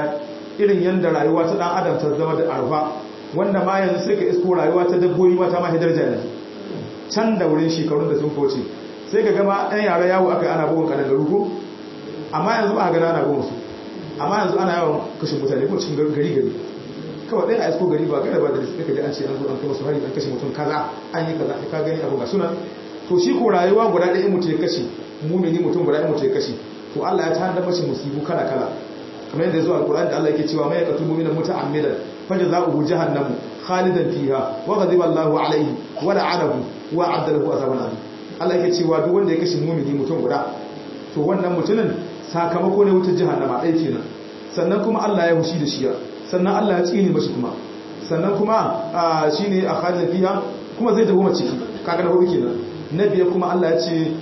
irin yanda rayuwa ta dan adam ta zama da arfa wanda ma yanzu sai ka isko rayuwa ta dabbobi ma ta ma hidarja ne can da wurin shekarun da sun kauce sai ka gama ɗan yara yawo aka ana bugun kanan garu ko amma yanzu ba a gana ana bugun su amma yanzu ana yawan kashe mutane ko cikin gari gari kawai ɗaya a isko gari ba gada ba da sai ka ji an ce an zo an kama su hari an kashe mutum kaza an yi kaza ka gani abu ga sunan to shi ko rayuwa guda ɗaya mutum ya kashe mumini mutum guda ɗaya mutum ya kashe to Allah ya tanda mashi musibu kala kala kamar yadda ya zo alkur'ani da Allah yake cewa mai yaqtul mu'mina muta'ammidan fajza'uhu jahannam khalidan fiha wa ghadiba Allahu alayhi wa la'anahu wa 'adda lahu azaban alim Allah yake cewa duk wanda ya kashe mumini mutum guda to wannan mutumin sakamako ne wutar jahannama ɗaya kenan sannan kuma Allah ya hushi da shi sannan Allah ya tsine mashi kuma sannan kuma shine a khalidan fiha kuma zai dawo ciki kaga na hudu kenan na biya kuma Allah ya ce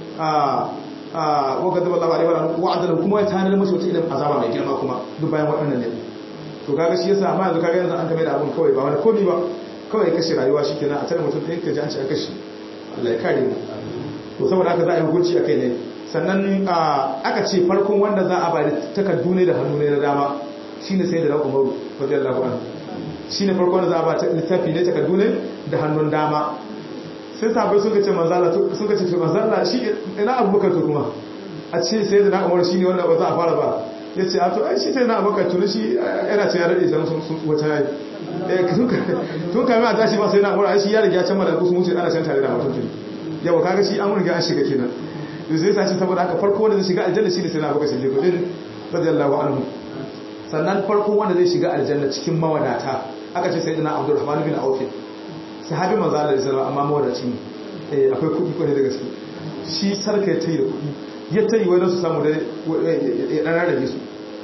wa gadaba Allah alaihi wa adala kuma ya tanar mashi wata idan azaba mai girma kuma duk bayan waɗannan ne to kaga shi yasa amma yanzu kaga yanzu an kame da abun kawai ba wani komai ba kawai kashe rayuwa shikenan a tare mutum ɗin ka ji an ce an kashe Allah ya kare mu to saboda haka za a yi hukunci akai ne sannan aka ce farkon wanda za a ba da takardu ne da hannu ne na dama shine sai da na Umaru radiyallahu anhu shine farkon wanda za a ba littafi ne takardu ne da hannun dama sai sabai suka ce manzala suka ce manzala shi ina abubakar to kuma a ce sai da na umar shi ne wanda ba za a fara ba ya ce a to ai shi sai na abubakar tuni shi yana ce ya daɗe zan sun wata yayi tun kame a tashi ba sai na umar shi ya riga can mara kusa mutu ana can tare da mutum tuni yawa kaga shi an riga an shiga kenan da zai sa shi saboda haka farko wanda zai shiga aljanna shi ne sai na abubakar shi din radiyallahu anhu sannan farko wanda zai shiga aljanna cikin mawadata aka ce sai da na abdurrahman bin auf sahabi manzo Allah da sallama amma mawadaci ne eh akwai kudi kwarai da gaske shi sarka ya tayi da kudi ya tayi wai su samu da ya dan rage su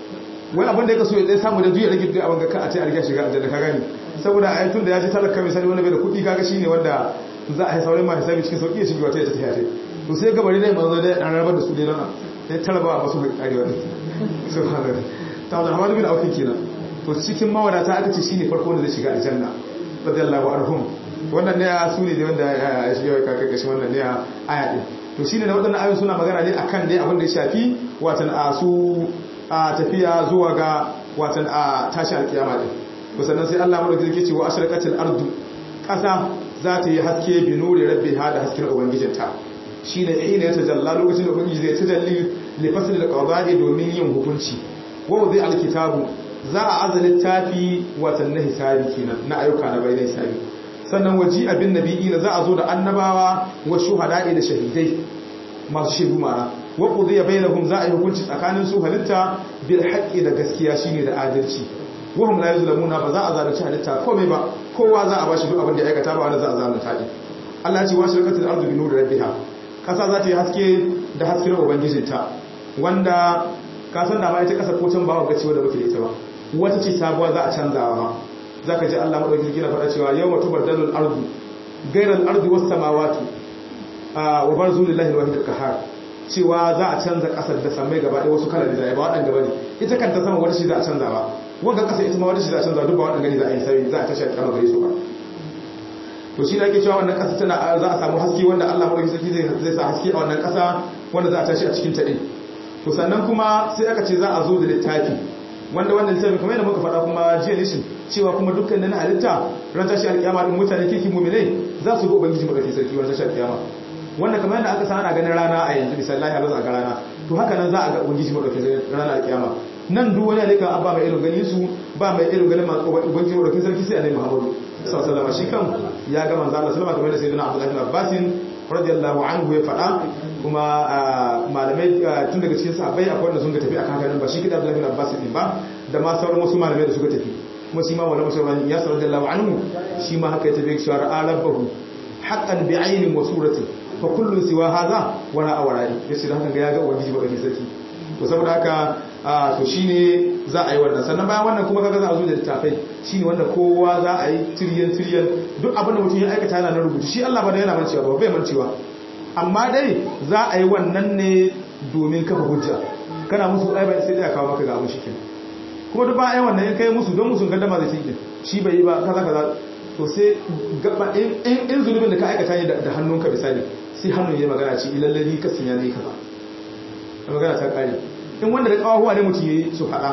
wai abin da ya kaso ya dai samu da duk ya rage duk abin ga ka a ce a riga shiga aljanna ka gani saboda ayatun da ya ji talaka misali wanda bai da kudi kaga shine wanda za a yi saurin ma hisabi cikin sauki ya shiga wata ya ta tafiya to sai gabari dai manzo da dan rabar da su dai nan sai talaba ba su karewa ne subhanallah ta da Muhammad bin Auf kenan to cikin mawadata aka ce shine farko wanda zai shiga aljanna radiyallahu anhum wannan ne su ne wanda ya shi yau kaka kashi wannan ne aya din to shine da wadannan ayoyi suna magana ne akan dai abin da ya shafi watan a su a tafiya zuwa ga watan a tashi alkiyama din to sannan sai Allah madaukakin yake cewa ashraqatil ardu kasa za ta yi haske bi nuri rabbiha da hasken ubangijinta shine ina ya tajalla lokacin da ubangiji zai tajalli li fasl al domin yin hukunci wa wudi alkitabu za a aza littafi watan na hisabi kenan na ayyuka na bayan hisabi sannan waji abin nabi'i na za a zo da annabawa wa shuhada'i da shahidai masu shaidu mara wa qudiya bainahum za a yi hukunci tsakanin su halitta bil haqqi da gaskiya shine da adalci wa hum la yuzlamuna ba za a zalunci halitta komai ba kowa za a bashi duk abin da ya aikata ba wanda za a zalunta shi Allah ya ce wa shirkatul ardu bi nuri rabbiha kasa za ta yi haske da hasken ubangijinta wanda ka san da ma ita kasa ko can ba ga cewa da muke da ita ba wata ce sabuwa za a canzawa ma za ka ji Allah maɗauki gina faɗa cewa yau mutu bardalul ardu gairar ardu wasu samawatu wa bar zuwa lillahi wahid al-qahar cewa za a canza ƙasar da samai gaba ɗaya wasu kalar da ba waɗanda bane ita kanta sama wata shi za a canza ba wanda ƙasa ita ma wata shi za a canza duk ba waɗanda gani za a yi sai za a tashi a kama gare su ba to shi ake cewa wannan ƙasa tana za a samu haske wanda Allah maɗauki sarki zai sa haske a wannan ƙasa wanda za a tashi a cikin ta ɗin to sannan kuma sai aka ce za a zo da littafi wanda wannan littafin kamar yadda muka faɗa kuma jiya nishin cewa kuma dukkan na halitta ran tashi alƙiyama din mutane kirki mu'minai za su ga ubangiji madaukakin sarki ran tashi alƙiyama wanda kamar yadda aka san ana ganin rana a yanzu misali Allah ya ga rana to haka nan za a ga ubangiji madaukakin sarki ranar alƙiyama nan duk wani alika abba mai irin ganin su ba mai irin ganin ubangiji madaukakin sarki sai annabi Muhammadu sallallahu alaihi wasallam shi kan ya ga manzo Allah sallallahu alaihi wasallam kamar da sayyidina Abdullah bin Abbas radiyallahu anhu ya faɗa kuma malamai tun daga cikin sahabbai akwai wanda sun ga tafi akan ganin ba shi kida Abdullah bin Abbas din ba da ma sauran wasu malamai da suka tafi kuma shi ma wala musulman ya sallallahu radiyallahu anhu shi ma haka ya tafi shi ra'a rabbahu haqqan bi aynin wa surati fa kullu siwa hadha wala awradi yace dan haka ga ya ga ubangiji ba kake sarki to saboda haka to shine za a yi wannan sannan bayan wannan kuma kaga za a zo da littafai shine wanda kowa za a yi tiryan tiryan duk abin da mutum ya aikata yana na rubutu shi Allah ba da yana mancewa ba bai mancewa amma dai za a yi wannan ne domin kafa hujja kana musu ai bai sai da kawo maka ga abin shi kenan kuma duk bayan wannan in kai musu don musu gaddama zai tinke shi bai yi ba kaza kaza to sai gaba in in zulubin da ka aikata ne da hannunka misali sai hannun ya magana ci ilallani ka sinya ne kaza magana ta kare in wanda da kawahuwa ne mutum yayi su faɗa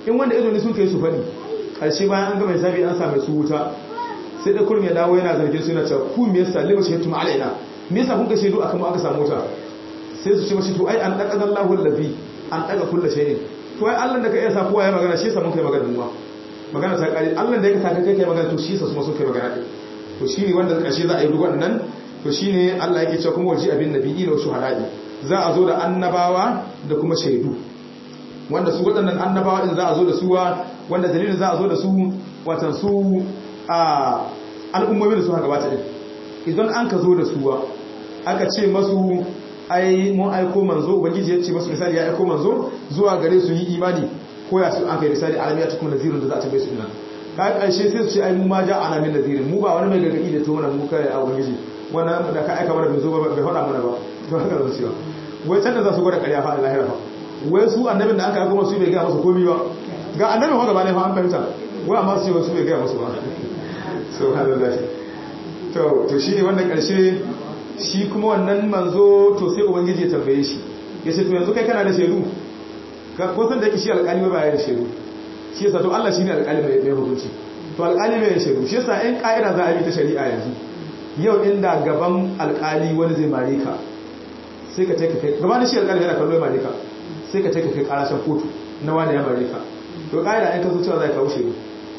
in wanda ido ne sun kai su faɗi ƙarshe bayan an gama hisabi an same su wuta sai da kurum ya dawo yana zargin su yana cewa ku me yasa lima shahidtum alaina me yasa kun ka shaidu akan mu aka samu wuta sai su ce mashi to ai an daga Allahu allazi an daga kullu shay'in to ai Allah da ka iya sa kowa ya magana shi yasa mun kai magana mu magana ta kare Allah da ya saka kai kai magana to shi yasa su ma sun kai magana to shine wanda ƙarshe za a yi duk wannan to shine Allah yake cewa kuma waji abin nabiyyi wa shuhada'i za a zo da annabawa da kuma shaidu wanda su waɗannan annabawa din za a zo da suwa wanda dalilin za a zo da su watan su a al'ummomin da suka gabata din idan an ka zo da suwa aka ce masu ai mun aiko manzo ubangiji ya ce masu misali ya aiko manzo zuwa gare su yi imani ko ya su an kai misali alamiya ta kuma nazirin da za a tambaye su dinan ka ƙarshe sai su ce ai mu ma ja ana min nazirin mu ba wani mai gargaɗi da tona mu kai a ubangiji wannan da ka aika mana bai zo ba bai faɗa mana ba to haka zan cewa wai can da za su gwada ƙarya fa a lahira fa wai su annabin da aka aiko masu bai gaya masa komi ba ga annabin haka ba ne fa an fahimta wai amma su ce wasu bai gaya masu ba subhanallah to to shine wannan ƙarshe shi kuma wannan manzo to sai ubangiji ya tambaye shi ya ce to yanzu kai kana da shaidu ko san da yake shi alƙali ba ya da shaidu shi yasa to Allah shine alƙali mai mai hukunci to alƙali mai shaidu shi yasa in ƙa'ida za a bi ta shari'a yanzu yau inda gaban alƙali wani zai mare ka sai ka take kai gaban shi alƙali yana kallo mare ka sai ka take kai ƙarashin kotu na wani ya mare ka to ƙa'ida in ka zo cewa za ka kawo shaidu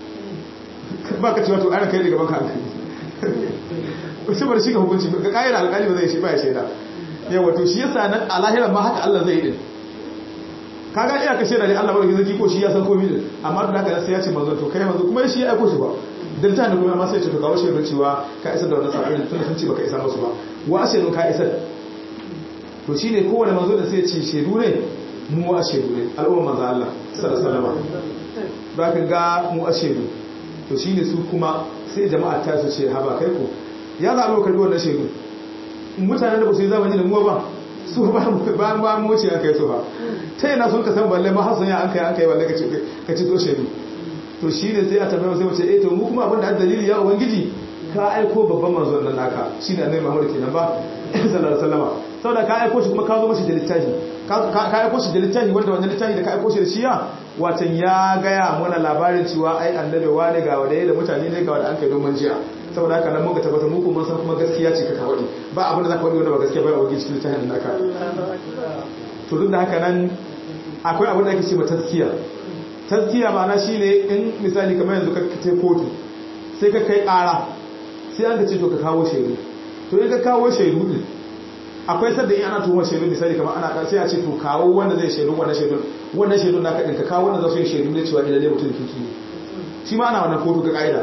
ba ka cewa to ana kai da gaban ka hankali saboda shi ka hukunci ga ƙa'ida alƙali ba zai shi ba ya shaida yawa to shi yasa nan a lahiran ma haka Allah zai yi din kaga iya ka shaida ne Allah barki zaki ko shi ya san komai din amma da haka sai ya ce manzo to kai manzo kuma shi ya aiko shi ba dan ta ne kuma amma sai ya ce to kawo shaidar cewa ka isar da wannan sabon tun sun ce baka isa musu ba wa shaidun ka isar to shine kowane manzo da sai ya ce shaidu ne mu wa shaidu ne al'umma manzo Allah sallallahu alaihi wasallam ba ka ga mu a shaidu to shine su kuma sai jama'a ta su ce haba kai ko ya za a lokar wannan shaidu mutanen da ba su yi zamani da muwa ba su ba ba mu wuce an kai su ba ta yana sun ka san balle ma hasan ya an kai an kai balle ka ci to shaidu to shi ne sai a tambaye sai mace eh to mu kuma abin da dalili ya ubangiji ka aiko babban manzon nan naka shine annabi Muhammad kenan ba sallallahu alaihi wasallam saboda ka aiko shi kuma ka zo mashi da littafi ka aiko shi da littafi wanda wannan littafi da ka aiko shi da shi ya watan ya gaya mana labarin cewa ai annabi wani ga wanda da mutane ne ga wanda an kai don jiya saboda haka nan muka tabbata mu kuma san kuma gaskiya ce ka kawai ba abin da zaka wadi wanda ba gaskiya ba a wajen cikin littafin naka to duk da haka nan akwai abin da ake ce ma taskiya taskiya ma'ana shine in misali kamar yanzu ka kai kotu sai ka kai ƙara sai an ka ce to ka kawo shaidu to in ka kawo shaidu din akwai sadda in ana tuhumar shaidu misali kamar ana sai a ce to kawo wanda zai shaidu wannan shaidu wannan shaidu naka din ka kawo wanda za su yi shaidu ne cewa ilalle mutum kiki ne shi ma ana wannan kotu ga ƙa'ida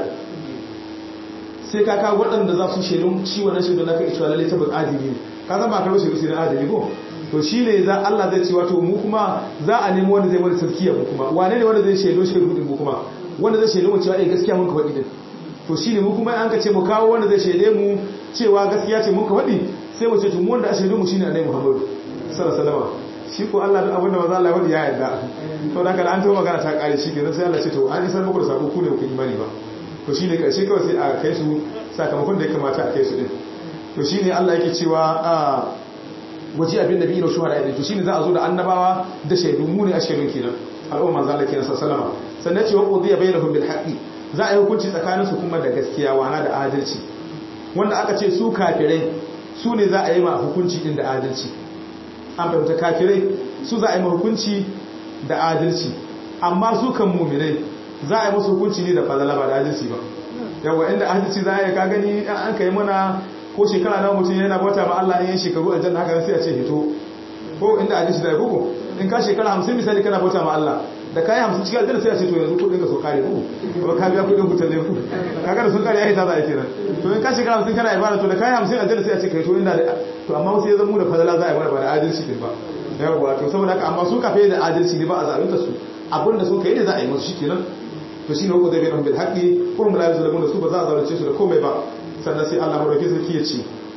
sai ka kawo waɗanda za su shaidu shi wannan shaidu naka cewa lalle tabbas adili ne ka san ba ka shaidu sai na adili ko to shi ne za Allah zai ce wato mu kuma za a nemi wanda zai wani taskiya mu kuma wane ne wanda zai shaidu shaidu din mu kuma wanda zai shaidu mu cewa eh gaskiya mun ka faɗi din to shi ne mu kuma an ka ce mu kawo wanda zai shaide mu cewa gaskiya ce mun ka faɗi sai mu ce to mu wanda a shaidu mu shine annabi Muhammad sallallahu alaihi wasallam shi ko Allah duk abinda maza Allah ya faɗi ya yarda to da haka an to magana ta kare shi kenan sai Allah ce to an isar muku da sako ku ne ku imani ba to shine karshe kawai sai a kai su sakamakon da ya kamata a kai su din to shine Allah yake cewa a waje abin da biyu shuhada idan to shine za a zo da annabawa da shaidu mu ne a shaidun kenan al'umma manzo Allah kenan sallallahu alaihi sannan ce wa qudiya bainahum bil haqqi za a yi hukunci tsakanin su kuma da gaskiya wana da adalci wanda aka ce su kafirai su ne za a yi ma hukunci din da adalci an fahimta kafirai su za a yi ma hukunci da adalci amma su kan muminai za a yi musu hukunci ne da fadala ba da adalci ba yawa inda adalci za a yi ka gani an kai mana ko shekara na mutum yana bauta ma Allah in yin shekaru aljanna haka sai a ce hito ko inda adalci da koko in ka shekara hamsin misali kana bauta ma Allah da kayi hamsin cikin aljanna sai a ce to yanzu kudin ka so kare ku kuma ka biya kudin hutar ne ku kaga da sun kare ya hita za a yi kenan to in ka shekara hamsin kana ibada to da kayi hamsin aljanna sai a ce kai to inda to amma wasu ya zama da fadala za a yi mana ba da adalci din ba yawa to saboda haka amma su kafe da adalci ne ba a zalunta su abin da sun kai da za a yi musu shikenan to shine ko da bai bil haqqi ko mun la yuzlamun da su ba za a zalunce su da komai ba sannan sai Allah madauki sarki ya ce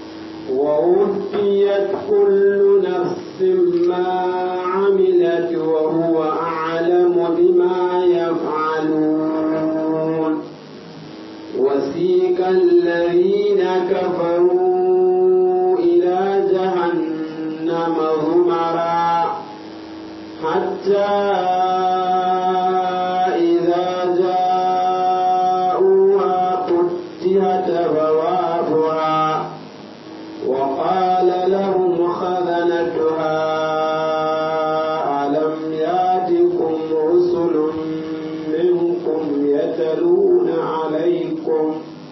ووفيت كل نفس ما عملت وهو أعلم بما يفعلون وسيق الذين كفروا إلى جهنم زمرا حتى يتلون عليكم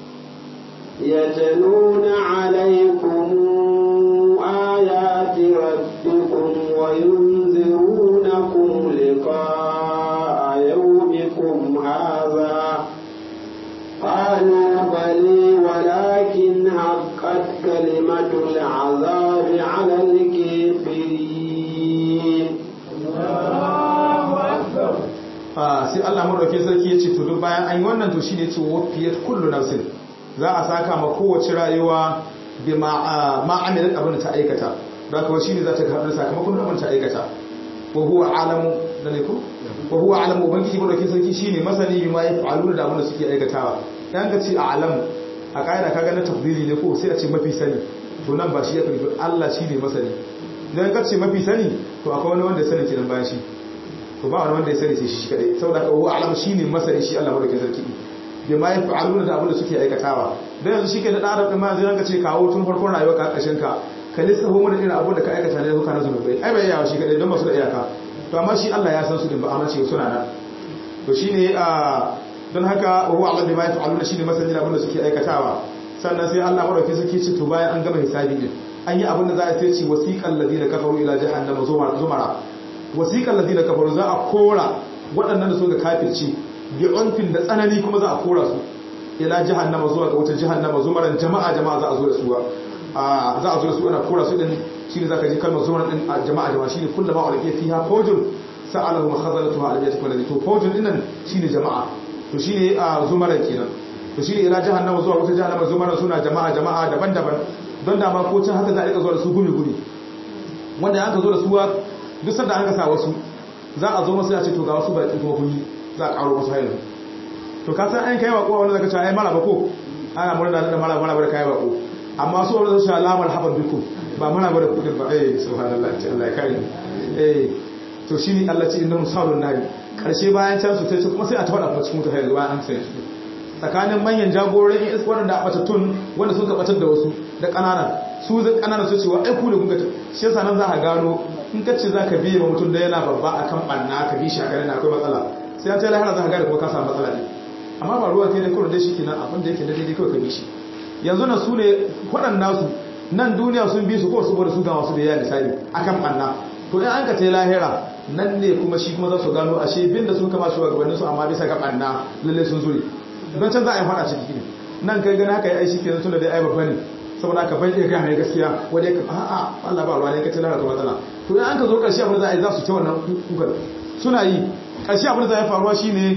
يتلون عليكم آيات ربكم وينذرونكم لقاء يومكم هذا قالوا بلي ولكن حقت كلمة العذاب على الكافرين sai Allah madauke sarki ya ce to duk bayan an yi wannan to shine ce wafiyat kullu nafsin za a saka ma kowace rayuwa bi ma amilat abin da ta aikata da kuma shine za ta karɓi sakamakon abin ta aikata wa huwa alamu da ne ko wa huwa alamu ubangiji madauke sarki shine masani bi ma yaf'aluna da abin da suke aikatawa dan ka ce a alamu a kaida kaga na tafdili ne ko sai a ce mafi sani to nan ba shi ya fi Allah shine masani idan ka ce mafi sani to akwai wani wanda ya sani kenan bayan shi to ba wani wanda ya sani sai shi kadai saboda ka huwa alamu shine masani shi Allah madauke sarki bi ma yaf'aluna da abin da suke aikatawa dan yanzu shike da dan adam ma zai ranka ce kawo tun farkon rayuwa ka kashin ka ka lissafa mu da irin abin da ka aikata ne huka na zunubai ai bai yawa shi kadai don ba su da iyaka to amma shi Allah ya san su din ba amma ce suna nan to shine a don haka wa huwa Allah bi ma yaf'aluna shine masani da abin da suke aikatawa sannan sai Allah madauki suke ce to bayan an gama hisabi din an yi abin da za a sai ce wasiqal ladina kafaru ila jahannama zumara wasiqal ladina kafaru za a kora waɗannan da suka kafirci bi unfin da tsanani kuma za a kora su ila jahannama zuwa ga wutar jahannama zumaran jama'a jama'a za a zo da su a za a zo da su ana kora su din shine zaka ji kalmar zumaran din jama'a jama'a shine kullama ulqiya fiha fawjun sa'alahu khazalatuha alam yatikum alladhi to fawjun dinnan shine jama'a to shine zumaran kenan to shine ila jahannama zuwa wutar jahannama zumaran suna jama'a jama'a daban-daban don da ma ko can haka za a rika zuwa da su gumi gumi wanda aka zo da su duk sanda an ka sa wasu za a zo masu ya ce to ga wasu baki kuma kun yi za a karo wasu hayan to ka san an kai bako wanda zaka ce ai mara bako ana murna da mara mara bar kai bako amma su wanda su alamar haban biku ba mara bar kudin ba eh subhanallah ce Allah ya kare eh to shine Allah ce innahu salun nari karshe bayan can su sai kuma sai a tawada kuma cikin mutane bayan an sai su tsakanin manyan jagororin in iska wanda a batattun wanda suka batar da wasu da ƙananan su zai ƙananan su cewa ai ku ne kuka shi yasa nan za ka gano in ka ce za ka biye ma mutum da yana babba akan ɓanna ka bi shi a garin akwai matsala sai an ce lahara za ka gane kuma ka samu matsala ne amma ba ruwan kai da kawai da shi kenan abin da yake da daidai kawai ka bi shi yanzu na su ne waɗannan su nan duniya sun bi su ko saboda su ga masu da yawa misali akan ɓanna to in an ka ce lahira nan ne kuma shi kuma za su gano ashe bin da sun kama shugabannin su amma bisa ga ɓanna lalle sun zure don can za a yi faɗa ciki ne nan kai gani haka ya aishi kenan tunda dai ai babba ne saboda haka bai iya gane gaskiya wanda ya a'a Allah ba ruwa ne kace lara to matsala to in an ka zo ƙarshe abin da za a yi za su ta wannan kukan suna yi ƙarshe abin da za a yi faruwa shine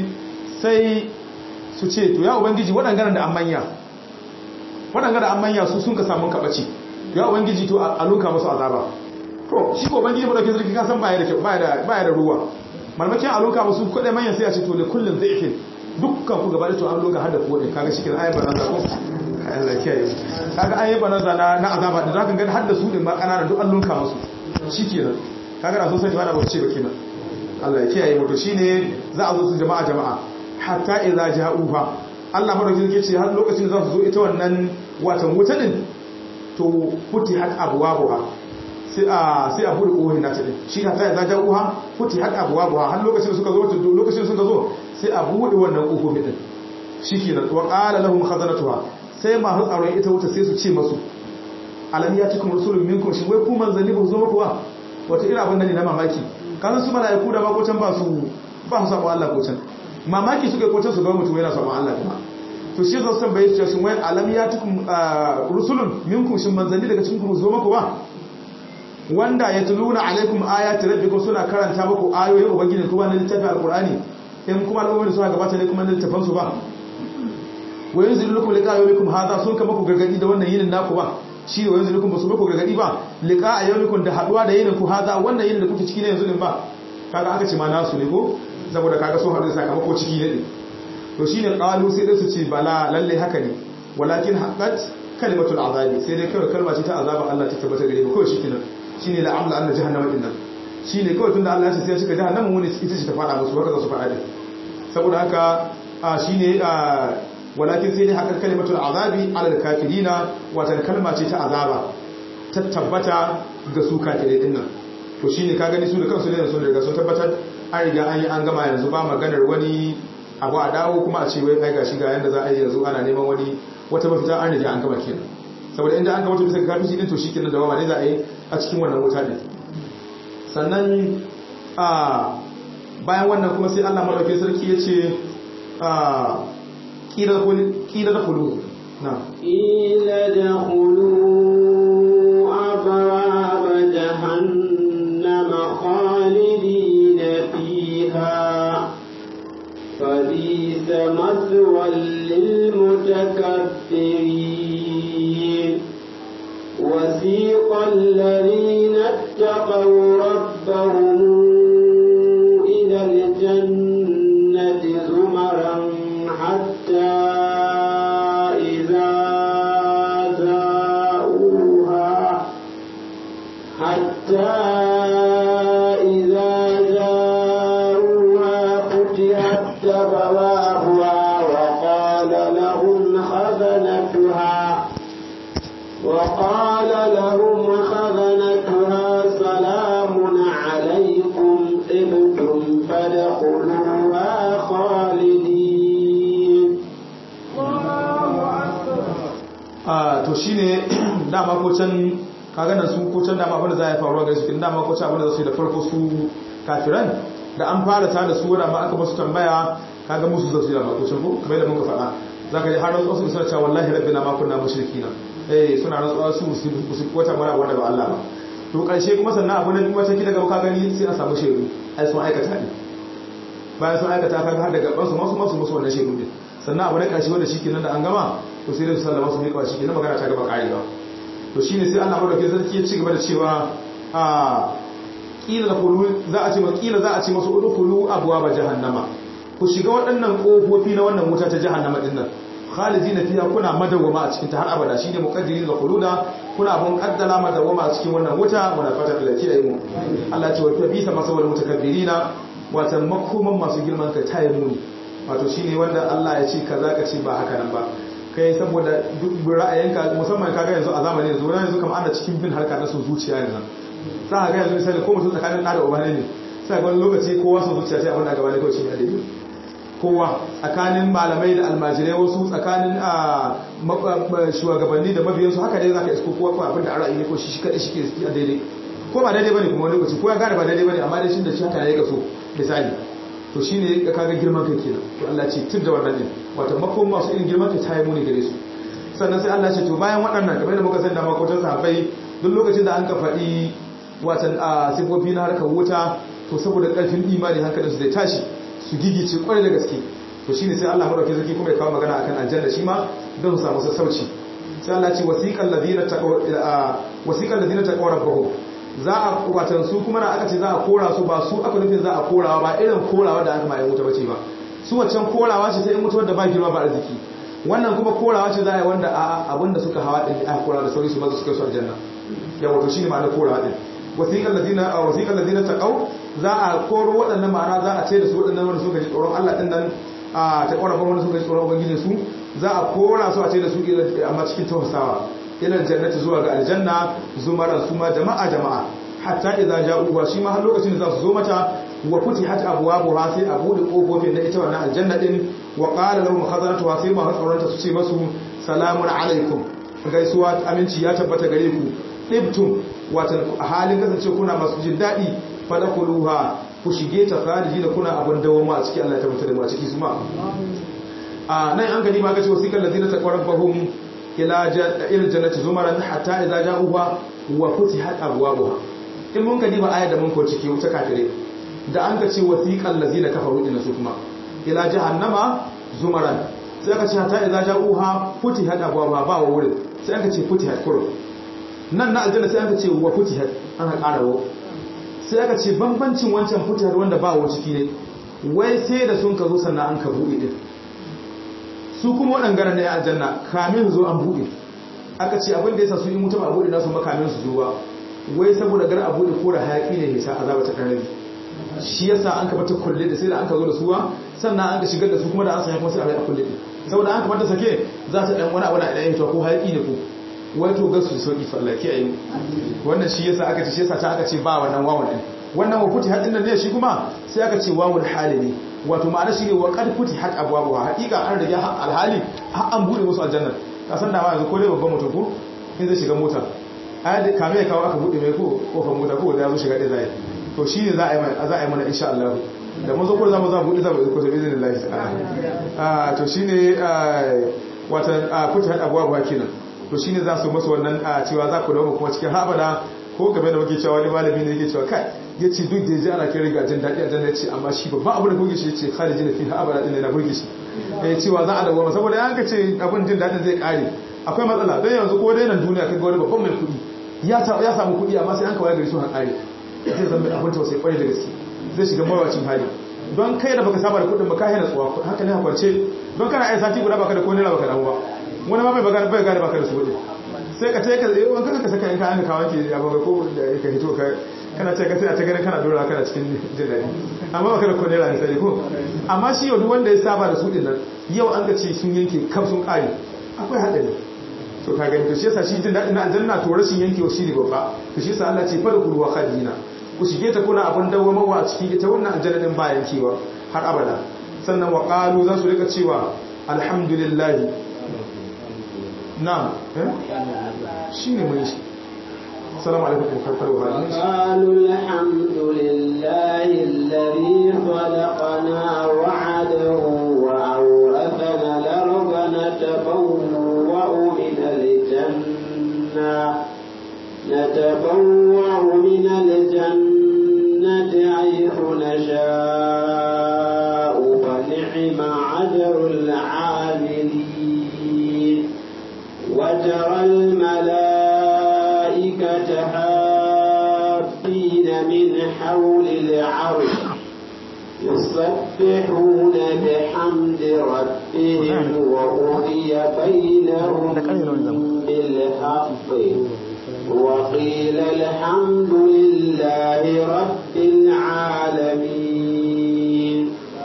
sai su ce to ya ubangiji waɗangaren da an manya waɗangaren da an manya su sun ka samu kaɓaci ya ubangiji to a luka musu azaba to shi ko ubangiji madaukin sarki ka san baya da kyau baya da baya da ruwa malmakin a luka musu kuɗai manyan sai a ce to le kullum zai ifin dukkan ku gaba da to an luka har da ku wadin kaga shi kenan ayyukan nan ko Allah kiyaye kaga ayyukan nan na na azaba da zaka ga har da su din ma kanana duk an luka musu shikenan kaga da so sai ba ba ce ba kenan Allah ya kiyaye mu to shine za a zo su jama'a jama'a hatta idza ja'uha Allah madaukakin yake ce har lokacin da za su zo ita wannan watan wuta din to futihat abwabuha sai a sai a bude kohin nata din shi hatta idza ja'uha futihat abwabuha har lokacin da suka zo to lokacin da suka zo sai a bude wannan kofofin din shikenan wa qala lahum khazanatuha sai ma tsaron ita wuta sai su ce masu alam yatikum rasulun minkum shin wai ku manzanni ba zo muku ba wata irin abin da ne na mamaki kanan su mala'iku da makocan ba su ba su samu Allah kocan mamaki suka kocan su ga mutum yana samu Allah kuma to shi zan san bai shin wai alam ya tukum rusulun minkum shin manzanni daga cikin ku zo muku ba wanda ya tuluna alaikum ayati rabbikum suna karanta muku ayoyin ubangiji kuma na littafin alqur'ani in kuma al'ummar suna gabata ne kuma na littafin su ba wa yanzilu lakum liqa yawmikum hadha sun kama ku gargadi da wannan yinin naku ba shi ne wanzu nukun ba su muku gargadi ba liƙa a yau nukun da haɗuwa da yinin ku haza wannan yinin da kuke ciki na yanzu din ba kaga aka ce ma nasu ne ko saboda kaga sun haɗu da sakamako ciki ne ɗin to shi ne ƙalu sai dai su ce bala lalle haka ne walakin haƙat kalimatul azabi sai dai kawai kalma ce ta azaba Allah ta tabbata gare mu kawai shi kenan shi ne la'amla Allah jahannama ɗin nan shi ne kawai tunda Allah ya ce sai ya cika jahannama wani ita ce ta faɗa musu haka za su faɗa ɗin saboda haka shi ne walakin sai dai haƙar kalimatul azabi alal kafirina watan kalma ce ta azaba ta tabbata ga su kafirai din nan to shine ka gani su da kansu ne sun riga sun tabbatar an riga an yi an gama yanzu ba maganar wani abu a dawo kuma a ce wai kai gashi ga yanda za a yi yanzu ana neman wani wata mafita an riga an gama kenan saboda inda an gama bisa ga kafin din to shikenan da wama ne za a yi a cikin wannan wuta din sannan a bayan wannan kuma sai Allah madaukakin sarki ya ce a kila da kulu na قيل ادخلوا أبواب جهنم خالدين فيها فبئس مثوى للمتكبرين وسيق الذين اتقوا ربهم إلى الجنة زمرا حتى إذا جاءوها حتى إذا جاءوها فتحت أبوابها وقال لهم خزنتها وقال لهم خزنتها سلام عليكم طبتم فادخلوها خالدين a to shine dama ko can kaga nan su ko can dama abin da za ya faruwa ga su kin dama ko can abin da za su yi da farko su kafiran da an fara ta da su da ma aka musu tambaya kaga musu za su yi da ko can ko kamar da muka faɗa zaka ji har wasu suna cewa wallahi rabbina ma kunna mushrikina eh suna rantsuwa su su wata mara wanda ba Allah ba to karshe kuma sannan abu na biyu wata kila ga ka gani sai a samu shedu ai sun aikata ne bayan sun aikata kaga har daga basu masu masu musu wannan shedu din sannan abu na karshe wanda shi kenan da an gama to sai da su sallama su miƙa shi kenan magana ta gaba karewa to shine sai Allah madaukakin sarki ya ci gaba da cewa a kila khulu za a ce ma kila za a ce masu udkhulu abwaaba jahannama ku shiga waɗannan kofofi na wannan wuta ta jahannama din nan khalidina fiha kuna madawama a cikin ta har abada shine muqaddirin da khuluda kuna bun kaddala madawama a cikin wannan wuta muna fata da kiyaye mu Allah ya ce wa tabisa masawal mutakabbirina wata makoman masu girman kai tayi muni wato shine wanda Allah ya ce kaza ka ce ba haka nan ba kai saboda duk ra'ayinka musamman kaga yanzu a zamanin yanzu ran yanzu kamar ana cikin bin harka na so zuciya yanzu za ka ga yanzu misali ko mutum tsakanin ɗa da uba ne sai ga wani lokaci kowa so zuciya sai abin da gaba ne kawai shi ne daidai kowa tsakanin malamai da almajirai wasu tsakanin a shugabanni da mabiyansu haka dai za ka isko kowa kawai abin da a ra'ayi ne ko shi shi kaɗai shi ke a daidai ko ba daidai bane kuma wani lokaci ko ya gane ba daidai bane amma dai shi da shi haka ne ya kaso misali to shi ne ka kaga girman kai kenan to Allah ce tun da wannan din wato makon masu irin girman kai ta yi muni gare su sannan sai Allah ce to bayan waɗannan kamar da muka san da makotan sahabbai duk lokacin da an ka faɗi watan a sifofi na harkar wuta to saboda ƙarfin imani hankalin su zai tashi su gigice kwarai da gaske to shine sai Allah madaukakin sarki kuma ya kawo magana akan aljanna shi ma don su samu sassauci sai Allah ce wasiqal ladina taqaw wasiqal ladina taqaw rabbahum za a watan su kuma na aka ce za a kora su ba su aka nufin za a korawa ba irin korawa da aka ma yan wuta bace ba su waccan korawa ce ta yan wuta da ba girma ba arziki wannan kuma korawa ce za a yi wanda a abinda suka hawa din aka kora da sauri su maza suka su aljanna ya wato shine ma'anar korawa din wasiqal ladina a wasiqal ladina taqaw za a koro waɗannan ma'ana za a ce da su waɗannan wanda suka ji tsoron Allah din nan a ta kora wanda suka ji tsoron ubangiji su za a kora su a ce da su amma cikin tausasawa ilal jannati zuwa ga aljanna zumaran su ma jama'a jama'a hatta idza ja'u shi ma har lokacin da za su zo mata wa futihat abwabuha sai a bude kofofin na ita wannan aljanna din wa qala lahum khazanatuha sai ma tsaronta su ce masu salamun alaikum gaisuwa aminci ya tabbata gare ku ibtum watan halin kasance kuna masu jin dadi fadakuluha ku shige ta khariji da kuna abun dawoma a ciki Allah ya tabbata da mu a ciki su ma a nan an gani ma ga ce wasiqal ladina taqarrabahum ila il jannati zumaran hatta idza ja'uha wa futihat abwabuha in mun ka diba ayar da mun ko ciki wuta kafire da an ka ce wasiqal ladina kafaru din su kuma ila jahannama zumaran sai aka ce hatta idza ja'uha futihat abwabuha ba wa wurin sai aka ce futihat kuro nan na aljanna sai aka ce wa futihat ana karawo sai aka ce bambancin wancan futihat wanda ba wa ciki ne wai sai da sun ka zo sannan an ka buɗe din su kuma waɗangaren na ya aljanna kamin zo an buɗe aka ce abin da ya sa su yi mutum a buɗe nasu makamin su zuwa wai saboda gar a buɗe ko da hayaƙi ne nisa azaba ta ɗan shi yasa an kamata kulle da sai da an ka zo da suwa sannan an ka shigar da su kuma da an sanya kuma sai a rai a kulle saboda an kamata sake za ta ɗan wani abu na ɗan hito ko hayaƙi ne ko wai to gasu sauƙi fallaki a yi wannan shi yasa aka ce shi yasa ta aka ce ba wannan wawan ɗin wannan wa futihat din ne shi kuma sai aka ce wawul hali ne wato ma'ana shi ne wa qad futihat abwabuha haqiqa an rage alhali har an bude musu aljanna ka san da ma yanzu ko dai babban mutum ko in zai shiga mota ai da kame kawo aka bude mai ko kofar mota ko da ya zo shiga dai zai to shine za a yi za a yi mana insha Allah da mun zo ko za mu za mu bude za mu ko sai izinin Allah ah to shine watan futihat abwabuha kenan to shine za su masa wannan cewa za ku dawo kuma cikin habada ko game da muke cewa wani malami ne yake cewa kai ya ce duk da ya ji ana kai riga jin daɗi a janna ce amma shi babban abu da burge shi ce khaliji na fi abada din na burge shi ya cewa za a dawo saboda yanka ce abin jin daɗin zai ƙare akwai matsala don yanzu ko dai nan duniya kai ga wani babban mai kuɗi ya samu kuɗi amma sai an kawai gari sun haƙare zai zama abin tausayi ƙwarai da gaske zai shiga mawacin hali don kai da baka saba da kuɗin ba ka hana tsuwa haka ne kwance don kana ai sati guda baka da ko naira baka damu ba wani ma bai bagana bai gane baka da su kuɗi sai ka taika zai wanka ka saka yanka an ka wanke ya baga ko da ka hito ka kana ce ka sai a ta ganin kana dora kana cikin jin daɗi amma baka da ko naira ne sai ko amma shi yau duk wanda ya saba da su din nan yau an ga ce sun yanke kam sun ƙare akwai haɗari to ka gani to shi yasa shi jin daɗin na aljanna to rashin yankewa shi ne babba to shi yasa Allah ce fa da kulwa khadina ku shige ta kuna abin dawwamawa a cikin ita wannan aljanna din ba yankewa har abada sannan wa qalu za su rika cewa alhamdulillah na'am eh shine mun shi assalamu alaikum karkar wa hadin qalu alhamdulillahi alladhi khalaqana wa'adahu wa awrathana al-ardha natabawwa'u min al-janna نتبوع من الجنة حيث نشاء فنعم عجر العاملين وترى الملائكة حافين من حول العرش يسبحون بحمد ربهم وقضي بينهم بالحق وقيل الحمد لله رب العالمين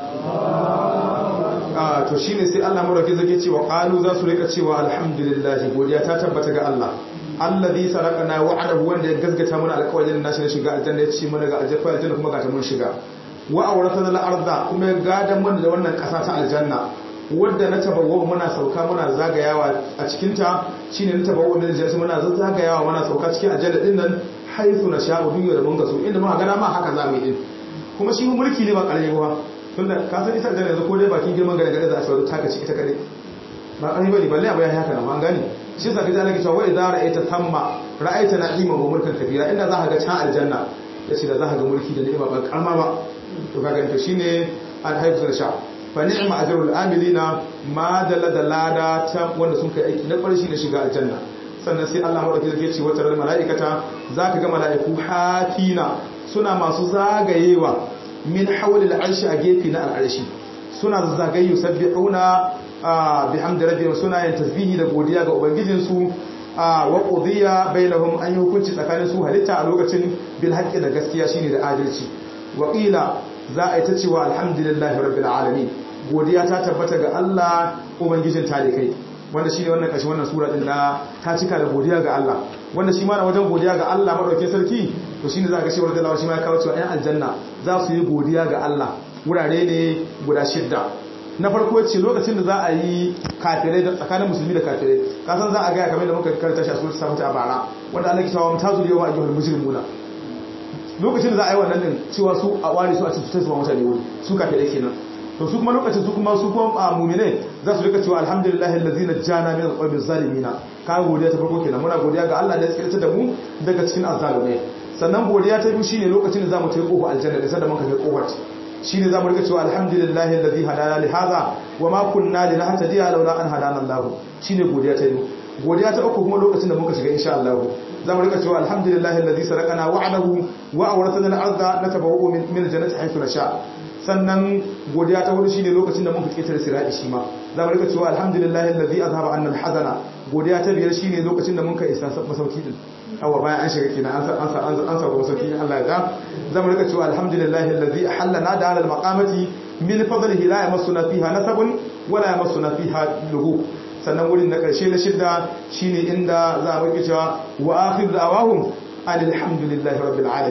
ah to shine sai Allah madauki zake cewa qalu za su rika cewa alhamdulillah godiya ta tabbata ga Allah allazi sarakana wa'adahu wanda ya gaskata mana alƙawarin nashi na shiga aljanna ya ci mana ga aljanna aljanna kuma ga ta mun shiga wa awratana al-ardha kuma ya gadan mana da wannan ƙasa ta aljanna wadda na tabawwa muna sauka muna zagayawa a cikinta shine na tabawwa min aljanna muna zagayawa muna sauka cikin aljanna din nan haythu na sha'u duk da mun ga so inda muka gana ma haka za mu yi din kuma shi mulki ne ba ƙarfi ba tunda ka san ita aljanna yanzu ko dai bakin girman gare gare za a sauraro taka ci ita kare ba ƙarfi bane balle abu ya haka nan an gane shi yasa kaji Allah ke cewa wa idza ra'aita thamma ra'aita na'iman wa mulkan kabira inda za ka ga can aljanna yace da za ka ga mulki da ni'ima ba karma ba to kaga to shine al-haythu na sha'u fa ni'ma ajrul amilina ma dalla da lada ta wanda sun kai aiki na ƙarshe na shiga aljanna sannan sai Allah madauki zai ce wata ran mala'ikata zaka ga mala'iku hafina suna masu zagayewa min hawli al'arshi a gefe na al'arshi suna zagayu sabbihuna bihamdi rabbihim suna yin tasbihi da godiya ga ubangijin su wa qudiya bainahum an yi hukunci tsakanin su halitta a lokacin bil haqqi da gaskiya shine da adalci wa qila za a yi ta cewa alhamdulillahi rabbil alamin godiya ta tabbata ga Allah ubangijin talikai wanda shine wannan kashi wannan sura din na ta cika da godiya ga Allah wanda shi ma na wajen godiya ga Allah madaukakin sarki to shine za ka shi warda Allah shi ma ya kawo cewa ɗan aljanna za su yi godiya ga Allah wurare ne guda shidda na farko ce lokacin da za a yi kafirai da tsakanin musulmi da kafirai ka san za a gaya kamar da muka karanta shi a suratul sabata a bara wanda Allah ke cewa mutazul yawma ayyuhal mujrimuna lokacin da za a yi wannan din cewa su a ware su a cikin su mutane wuri su kafirai kenan to su kuma lokacin su kuma su kuma mu'mine za su rika cewa alhamdulillahi allazi najjana min alqawmi zalimina ka godiya ta farko kenan muna godiya ga Allah da ya tsirta da mu daga cikin azzalumai sannan godiya ta biyu shine lokacin da zamu tafi kofar aljanna da sanda muka kai kofar shine zamu rika cewa alhamdulillahi allazi hadana li hadha wa ma kunna linahtadiya laula an hadana Allah shine godiya ta biyu godiya ta uku kuma lokacin da muka shiga insha Allah zamu rika cewa alhamdulillahi allazi sarakana wa'adahu wa awrathana al-ardha natabawwa'u min al-jannati haythu nasha sannan godiya ta hudu shine lokacin da muka ketare sirati shi ma zamu rika cewa alhamdulillahi allazi azhaba anna al-hazana godiya ta biyar shine lokacin da muka isa masauki din awa bayan an shiga kina an an an an sauka masauki Allah ya ga zamu rika cewa alhamdulillahi allazi ahallana da al maqamati min fadlihi la yamassuna fiha nasabun wala yamassuna fiha lughub sannan wurin na karshe na shidda shine inda za mu cewa wa akhiru da'awahum alhamdulillahi rabbil alamin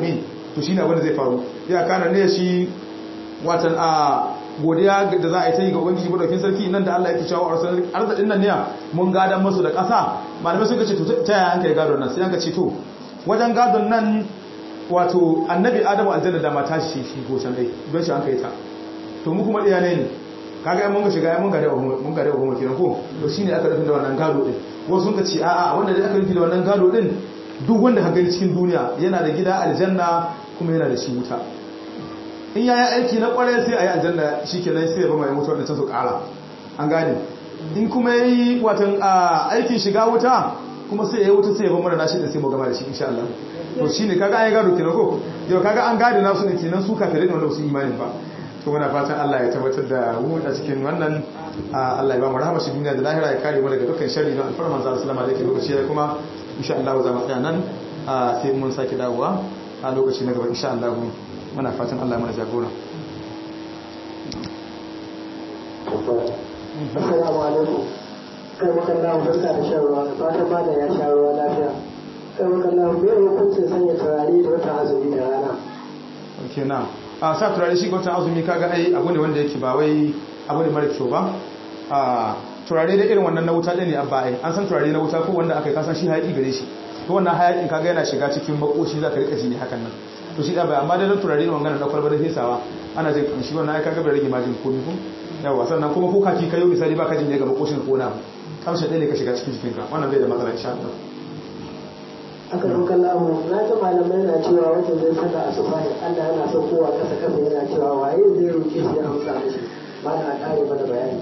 to shine abin da zai faru ya kana ne shi watan a godiya da za a yi ta yi ga ubangiji madaukin sarki nan da Allah yake cewa arzikin nan ne mun gadan masu da ƙasa malamai suka ce to ta yaya an kai gadon nan sai an ka ce to wajen gadon nan wato annabi adamu aljanna da mata shi shi ko can dai don shi an kai ta to mu kuma ɗaya ne ne kaga mun ga shiga mun ga da mun ga da mu kenan ko to shine aka rufin da wannan gado din wasu sun ka ce a'a wanda dai aka rufi da wannan gado din duk wanda ka gani cikin duniya yana da gida aljanna kuma yana da shi wuta in yayi aiki na kware sai ayi aljanna shikenan sai ya ba mai mutuwar da can su kara an gane in kuma yayi watan aikin shiga wuta kuma sai yayi wuta sai ya ba mana nashi da sai mu gama da shi insha Allah to shine kaga an yi gado kenan ko yau kaga an gado nasu ne kenan su kafirai ne wanda su imanin ba to muna fatan Allah ya tabbatar da mu a cikin wannan Allah ya ba mu rahama shi duniya da lahira ya kare mu daga dukkan sharri na alfarman manzo sallama da yake lokaci ya kuma insha Allah za mu tsaya nan sai mun saki dawowa a lokaci na gaba insha Allah muna fatan Allah mana jagora Assalamu alaikum. Kai maka Allah barka da shan ruwa, fatan ma da ya sha ruwa lafiya. Kai maka Allah me hukuncin sanya turare da wata azumi da rana? Okay na. A sa turare shi wata azumi kaga ai abu ne wanda yake ba wai abu ne mara kyau ba. A turare da irin wannan na wuta ne abba ai. An san turare na wuta ko wanda aka yi kasan shi hayaki gare shi. To wannan hayakin kaga yana shiga cikin makoshi zaka rika ji ne hakan nan. to shi da bai amma da turare ne wannan da kwalba da fesawa ana jin kamshi wannan ai kaga bai rage majin komai ko yawa sannan kuma ko kaki kayo misali baka jin daga makoshin ko na kamshin ɗaya ne ka shiga cikin jikinka wannan bai da matsala insha Allah aka roƙa lamu na ta malamai na cewa wanda zai saka asuba ne Allah yana son kowa kasa kasa yana cewa waye zai roƙe shi ya amsa mishi ba na ƙare mana bayani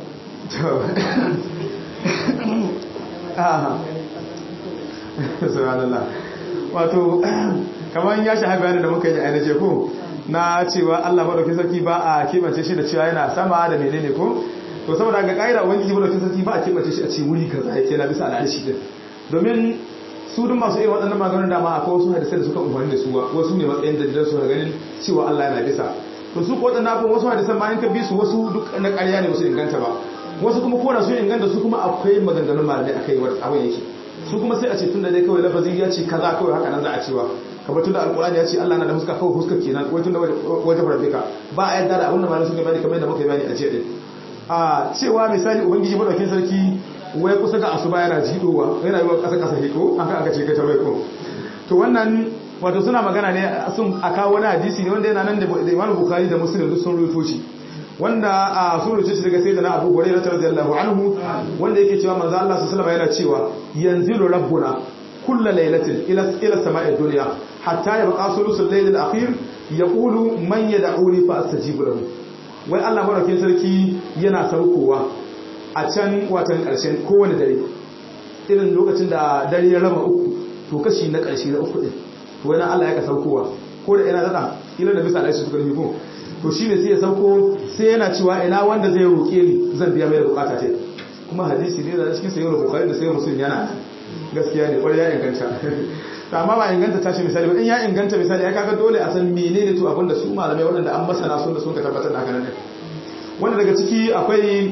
subhanallah wato kamar ya shaha bayanin da muka yi a ce ko na cewa Allah madaukakin sarki ba a kebance shi da cewa yana sama da menene ko to saboda ga kaida ubangiji madaukakin sarki ba a kebance shi a ce wuri kaza yake na bisa al'arshi din domin su duk masu irin waɗannan maganin dama akwai wasu hadisai da suka umarni da su wasu ne matsayin dalilan su ganin cewa Allah yana bisa to su ko waɗannan abubuwan wasu hadisan ma in ka bi su wasu duk na ƙarya ne wasu inganta ba wasu kuma ko da su inganta su kuma akwai maganganun malamai akai wani abin yake su kuma sai a ce tun da dai kawai lafazi ya ce kaza kawai haka nan za a cewa kamar tun da alkurani ya ce Allah na da fuska kawai fuska kenan wai tun da wajen rabbika ba a yadda da abin da malamai suka bani kamar yadda muka yi bani a jiya din a cewa misali ubangiji madaukin sarki wai kusa ga asuba yana jidowa yana yiwa kasa kasa hiko an ka aka ce kai tarwai ko to wannan wato suna magana ne sun aka wani hadisi ne wanda yana nan da Imam Bukhari da Muslim duk sun rubuto shi wanda a sun rubuce shi daga sayyidina Abu Hurairah radiyallahu anhu wanda yake cewa manzo Allah sallallahu alaihi wasallam yana cewa yanzilu rabbuna kullu laylatin ila ila sama'id dunya hatta yabqa sulusul layl al-akhir yaqulu man yad'uni fa astajibu lahu wai Allah madaukakin sarki yana saukowa a can watan karshen kowane dare irin lokacin da dare ya raba uku to kashi na karshe na uku din to wani Allah ya ka saukowa ko da ina dada ila da bisa alaihi suka nufi ko to shine sai ya sauko sai yana cewa ina wanda zai roke ni zan biya mai da bukata ta kuma hadisi ne da cikin sayyid bukhari da sayyid muslim yana gaskiya ne kwarai ya inganta amma ba inganta tashi misali ba in ya inganta misali ya kaga dole a san menene to abinda su malamai waɗanda an masana sun da sun ka tabbatar da haka nan wanda daga ciki akwai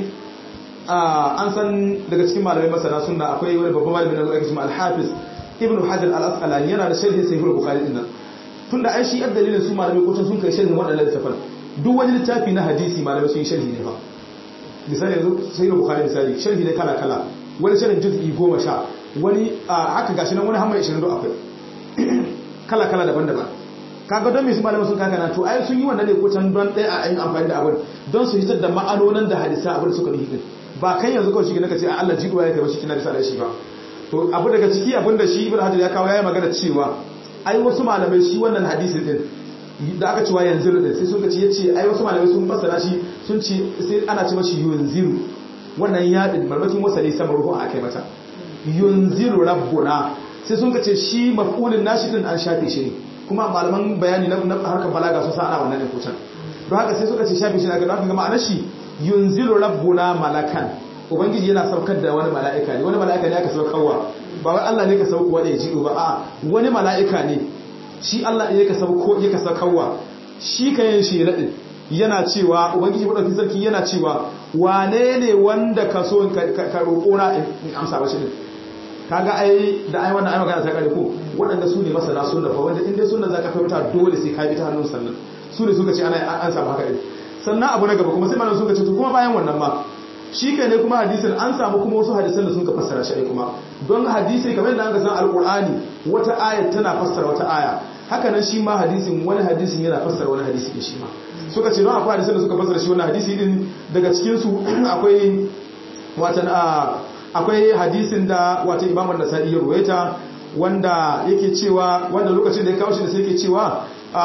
an san daga cikin malamai masana sunna akwai wani babban malamin da ake cewa al-hafiz ibnu hajar al-asqalani yana da sharhi sahih al-bukhari din nan tunda ai shi dalilin su malamai ko sun kai sharhin waɗannan littafan duk wani littafi na hadisi malamai sun yi sharhi ne ba misali yanzu sahih al-bukhari misali sharhi ne kala kala wani sharhin juz'i goma sha wani haka gashi nan wani hamma 20 akwai kala kala daban-daban kaga don me su malamai sun kaka na to ai sun yi wannan ne ko can don ɗaya a yin amfani da abin don su hitar da ma'anonin da hadisa abin suka nufi din ba kan yanzu kawai shi ne kace a Allah jiduwa ya kai shi kina da shi ba to abu daga ciki abin da shi ibnu hajar ya kawo yayi magana cewa ai wasu malamai shi wannan hadisin din da aka cewa yanzu din sai sun ce yace ai wasu malamai sun fassara shi sun ce sai ana ce mashi yunziru wannan yadin marmakin wasali sama ruhu a kai mata yunziru rabbuna sai sun ce shi maf'ulin nashi din an shafe shi ne kuma malaman bayani na harkar balaga sun sa ana wannan ne kucan don haka sai suka ce shafe shi na ga haka ma'anar shi yunzilu rabbuna malakan ubangiji yana saukar da wani mala'ika ne wani mala'ika ne aka saukarwa ba wai Allah ne ka sauko wani ya jido ba a wani mala'ika ne shi Allah ne ka sauko ya ka saukarwa shi ka yin shi radin yana cewa ubangiji madaukakin sarki yana cewa wane ne wanda ka so ka roƙo na in amsa ba shi ne kaga ai da ai wannan ai magana ta kare ko waɗanda su ne masana sunna fa wanda in dai sunna zaka fahimta dole sai ka bi ta hannun sannan su ne suka ce ana an samu haka din sannan abu na gaba kuma sai malam suka ce to kuma bayan wannan ma shi kai ne kuma hadisin an samu kuma wasu hadisan da suka fassara shi kuma don hadisi kamar yadda aka san alqur'ani wata aya tana fassara wata aya haka nan shi ma hadisin wani hadisin yana fassara wani hadisi din shi ma suka ce don akwai hadisan da suka fassara shi wannan hadisi din daga cikin su akwai watan akwai hadisin da wata Imam an-Nasa'i ya ruwaita wanda yake cewa wanda lokacin da ya kawo shi da sai yake cewa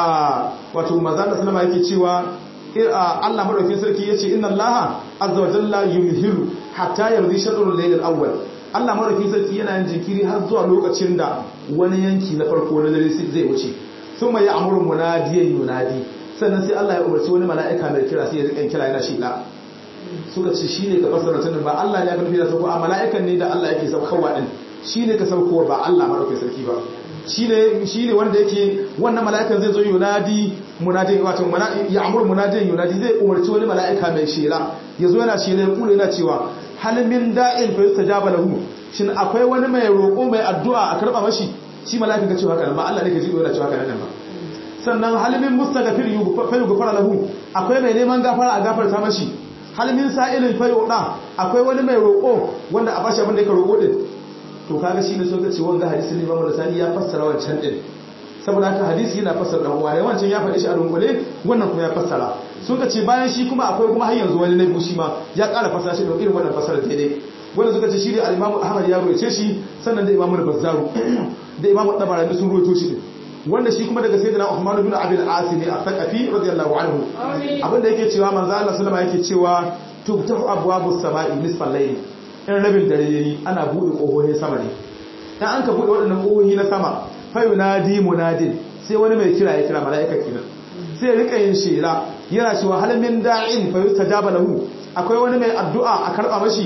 wato manzo da sallama yake cewa Allah madaukakin sarki yace inna Allaha azza wa jalla yumhilu hatta yardi shadrul layl al-awwal Allah madaukakin sarki yana yin jinkiri har zuwa lokacin da wani yanki na farko na dare zai wuce thumma ya'muru munadiyan yunadi sannan sai Allah ya umarci wani mala'ika mai kira sai ya rika kira yana shi la suka ce shine ka fasara tunan ba Allah ne ya karfi da sauko a mala'ikan ne da Allah yake saukowa din shine ka saukowa ba Allah madaukakin sarki ba shine shine wanda yake wannan mala'ikan zai zo yunadi munadin wato ya amur munadin yunadi zai umarci wani mala'ika mai shela yazo yana shela ya kula yana cewa hal min da'in fa yustajaba lahu shin akwai wani mai roƙo mai addu'a a karba mashi shi mala'ika ka ce haka nan ba Allah ne ka ji yana cewa haka nan ba sannan hal min mustaghfir fa yughfar lahu akwai mai neman gafara a gafarta mashi hal min sa'ilin fa yuda akwai wani mai roƙo wanda a bashi abin da yake roƙo din to kaga shi ne suka ce wanga hadisi ne Imam Nasani ya fassara wancan din saboda haka hadisi yana fassara dan uwa wancan ya faɗi shi a dunkule wannan kuma ya fassara suka ce bayan shi kuma akwai kuma har yanzu wani nabi shi ma ya ƙara fassara shi da irin wannan fassara daidai wanda suka ce shi ne al-Imam Ahmad ya ruwaye shi sannan da Imam Al-Bazzaru da Imam Tabarani sun ruwaito shi wanda shi kuma daga sayyidina Uthman ibn Abi al-As ne al-Thaqafi radiyallahu anhu abinda yake cewa manzo Allah sallama yake cewa tubtahu abwabus sama'i nisfal layl in rabin dare yayi ana bude kohohin sama ne dan an ka bude waɗannan kohohi na sama fa yunadi munadin sai wani mai kira ya kira mala'ika kenan sai ya rika yin shela yana cewa hal min da'in fa yustajaba lahu akwai wani mai addu'a a karba mashi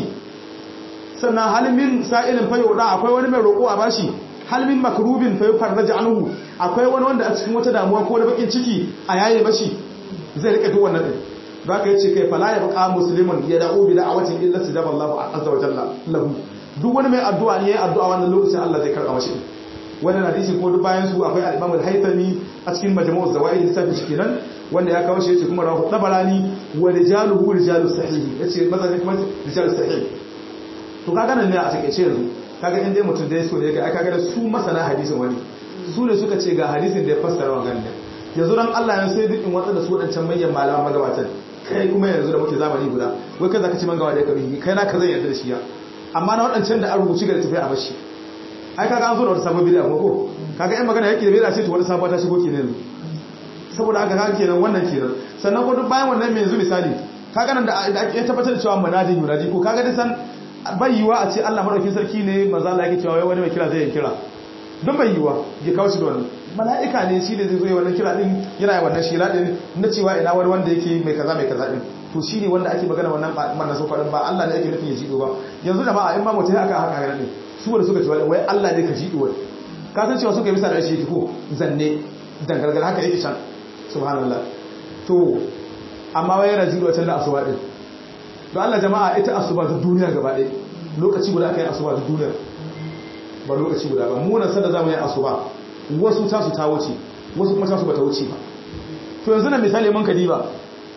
sannan hal min sa'ilin fa yuda akwai wani mai roko a bashi hal min makrubin fa yufarraj anhu akwai wani wanda a cikin wata damuwa ko da bakin ciki a yaye mashi zai rika duk wannan din zaka yace kai fala ya baqa muslimun ya da'u bi da'awatin illa sajaba Allahu azza wa jalla lahu duk wani mai addu'a ne yayin addu'a wannan lokacin Allah zai karba mashi wannan hadisi ko duk bayan su akwai al-Imam al-Haythami a cikin Majmu' az-Zawaid lissafi shi kenan wanda ya kawo shi yace kuma rawu tabarani wa rijaluhu rijalus sahih yace mazan kuma rijalus sahih to kaga nan ne a takeice yanzu kaga in dai mutum dai so ne ga aka ga su masana hadisin wani su ne suka ce ga hadisin da ya fassara wannan ne yanzu dan Allah ya sai duk in watsa da su wadancan manyan malaman magabatan kai kuma yanzu da muke zamani guda wai kai zaka ci mangawa da kabi kai na ka zan yarda da shi ya amma na wadancan da an rubuci ga tafi a bashi ai kaga an zo da wata sabon bid'a ko kaga in magana yake da bid'a ce to wata sabuwa ta shigo kenan saboda haka kaga kenan wannan kenan sannan ko duk bayan wannan mai yanzu misali kaga nan da ake tabbatar da cewa munadin yunadi ko kaga da san bai yiwa a ce Allah madaukakin sarki ne manzo Allah yake cewa wani mai kira zai yi kira don bai yiwa ya kawo shi da wannan mala'ika ne shi ne zai zo wannan kira din yana yi wannan shira din na cewa ina wani wanda yake mai kaza mai kaza din to shi ne wanda ake magana wannan manna so faɗin ba Allah ne yake nufin ya jido ba yanzu da ma in ma mutum haka haka haka ne su wanda suka ce wai Allah ne ka jido wai ka san cewa suka yi bisa da shi ko zanne dangargar haka yake can subhanallah to amma wai yana jido can da asuba din don Allah jama'a ita asuba ta duniya gaba ɗaya lokaci guda aka yi asuba ta duniya ba lokaci guda ba munan sanda za mu yi asuba wasu tasu ta wuce wasu kuma tasu ba ta wuce ba to yanzu na misali mun kadi ba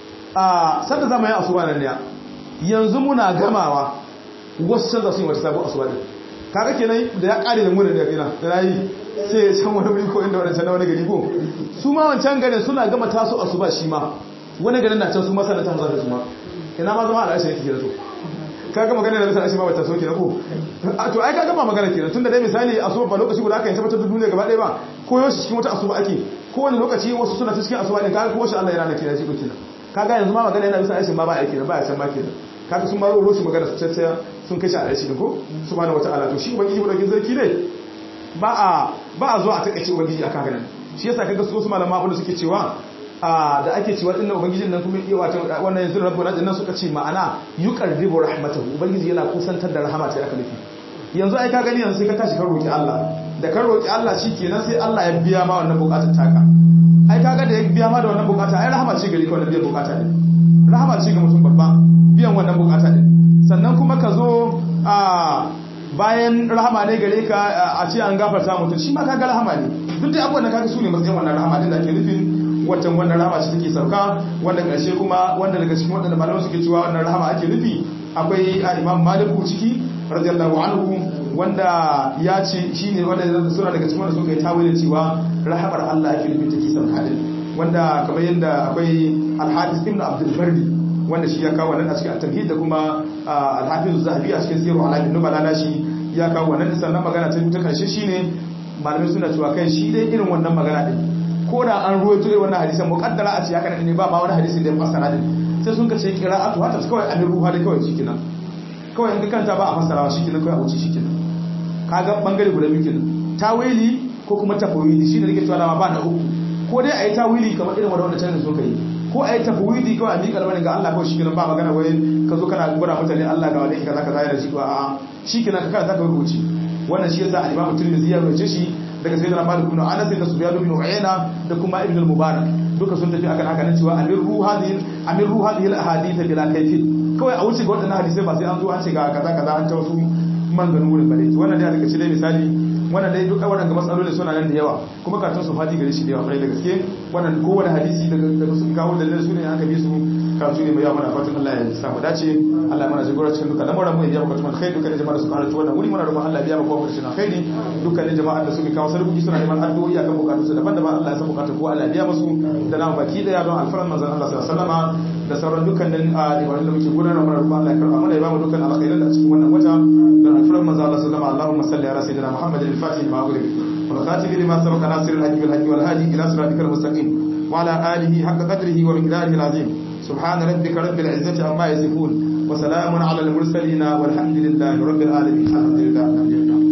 a sanda za mu yi asuba nan ne yanzu muna gamawa wasu canza su yi wata sabon asuba din kaga kenan da ya kare da munan ne kina da rayi sai ya can wani wuri ko inda wani can na wani gari ko su ma wancan garin suna gama taso asuba shi ma wani garin na can su ma sanar ta hazar su ma ina ma zama al'ashe yake kenan to kaga magana da misali ma bata so kenan ko to ai kaga ba magana kenan tunda dai misali asuba ba lokaci guda aka yi tabbatar da duniya gaba ɗaya ba ko yau cikin wata asuba ake ko wani lokaci wasu suna cikin asuba ne kaga ko shi Allah yana da kenan shi kenan kaga yanzu ma magana yana bisa aikin ma ba aiki ba ya san ma kenan kaga sun ma roro shi magana su tattaya sun kai shi a aikin ko subhanahu wataala to shi ubangiji ubangiji zarki ne ba a ba a zuwa a takaice ubangiji akan ganin shi yasa kaga su wasu malama abin da suke cewa da ake cewa dinnan ubangijin nan kuma iya wato wannan yanzu rabbuna dinnan suka ce ma'ana yuqarribu rahmatahu ubangiji yana kusantar da rahama ta aka nufi yanzu ai ka gani yanzu sai ka tashi ka roki Allah da ka roki Allah shikenan sai Allah ya biya ma wannan bukatar taka ai kaga da ya biya ma da wannan bukata ai rahama ce gari ka wannan biyan bukata ne rahama ce ga mutum babba biyan wannan bukata ne sannan kuma ka zo a bayan rahama ne gare ka a ce an gafarta mutum shi ma kaga rahama ne duk da abubuwan da kaga su ne matsayin wannan rahama din da ake nufin watan wannan rahama ce take sauka wanda ƙarshe kuma wanda daga cikin waɗanda malaman suke cewa wannan rahama ake nufi akwai a imam maliku ciki radiyallahu anhu wanda ya ce shine wanda suna daga cikin wanda suka yi tawilin cewa rahamar Allah ake nufi take sauka din wanda kamar yadda akwai al-hadis ibn abdul barri wanda shi ya kawo wannan a cikin at-tamhid da kuma al-hafiz zahabi a cikin sirru alamin nubala na shi ya kawo wannan sannan magana ta ta karshe shine malamai suna cewa kai shi dai irin wannan magana din ko da an ruwaito irin wannan hadisan muqaddara a ce haka ne ba ma wani hadisi da ya fassara din sai sun kace qira'atu hatta kawai an ruha da kawai shikenan kawai in kanta ba a fassara shikenan kawai a wuce shikenan kaga bangare guda biyu kenan tawili ko kuma tafwili shine nake cewa ba na uku ko dai ayi tawili kamar irin wanda can da suka yi ko ayi tafwidi kawai a miƙa albarin ga Allah kawai shikenan ba magana wai ka zo kana gura mutane Allah ga wani kaza kaza yana shi ko a'a shikenan ka kada ka wuce wannan shi yasa al-Imam Tirmidhi ya rawaye shi daga sayyidina Malik ibn Anas da Sufyan ibn Uyayna da kuma Ibn al-Mubarak duka sun tafi akan haka nan cewa amiru hadhihi amiru hadhihi al-ahadith bila kayfi kawai a wuce ga wadannan hadisai ba sai an zo an ce ga kaza kaza an ta wasu manganu wurin bare wannan dai daga cikin misali wannan dai duk waɗanda matsaloli suna nan da yawa kuma karatun su fadi gare shi da yawa kwarai da gaske wannan kowane hadisi daga daga sun kawo dalilin su ne aka bi su karatu ne mai yawa mana fatan Allah ya samu dace Allah ya mana jagora cikin dukkan lamuran mu ya biya bukatun alkhairi dukkan jama'a da suka halarci wannan wuri muna roƙon Allah ya biya mu kowa cikin alkhairi dukkan jama'a da suka kawo sarki suna neman addu'o'i akan bukatun su daban-daban Allah ya san bukatun kowa Allah ya biya musu da namu baki daya don alfaran manzon Allah sallallahu alaihi wasallama da sauran dukkanin ibadun da muke gudanar muna roƙon Allah ya karɓa mana ya ba mu dukkan alkhairin da a cikin wannan wata don alfaran manzon Allah sallallahu alaihi wasallama Allahumma salli ala sayyidina Muhammad al-Fatih ma أغلق والخاتم لما سبق ناصر الحج بالحج والهادي إلى صراطك المستقيم وعلى آله حق قدره ومقداره العظيم سبحان ربك رب العزة عما يصفون وسلام على المرسلين والحمد لله رب العالمين الحمد لله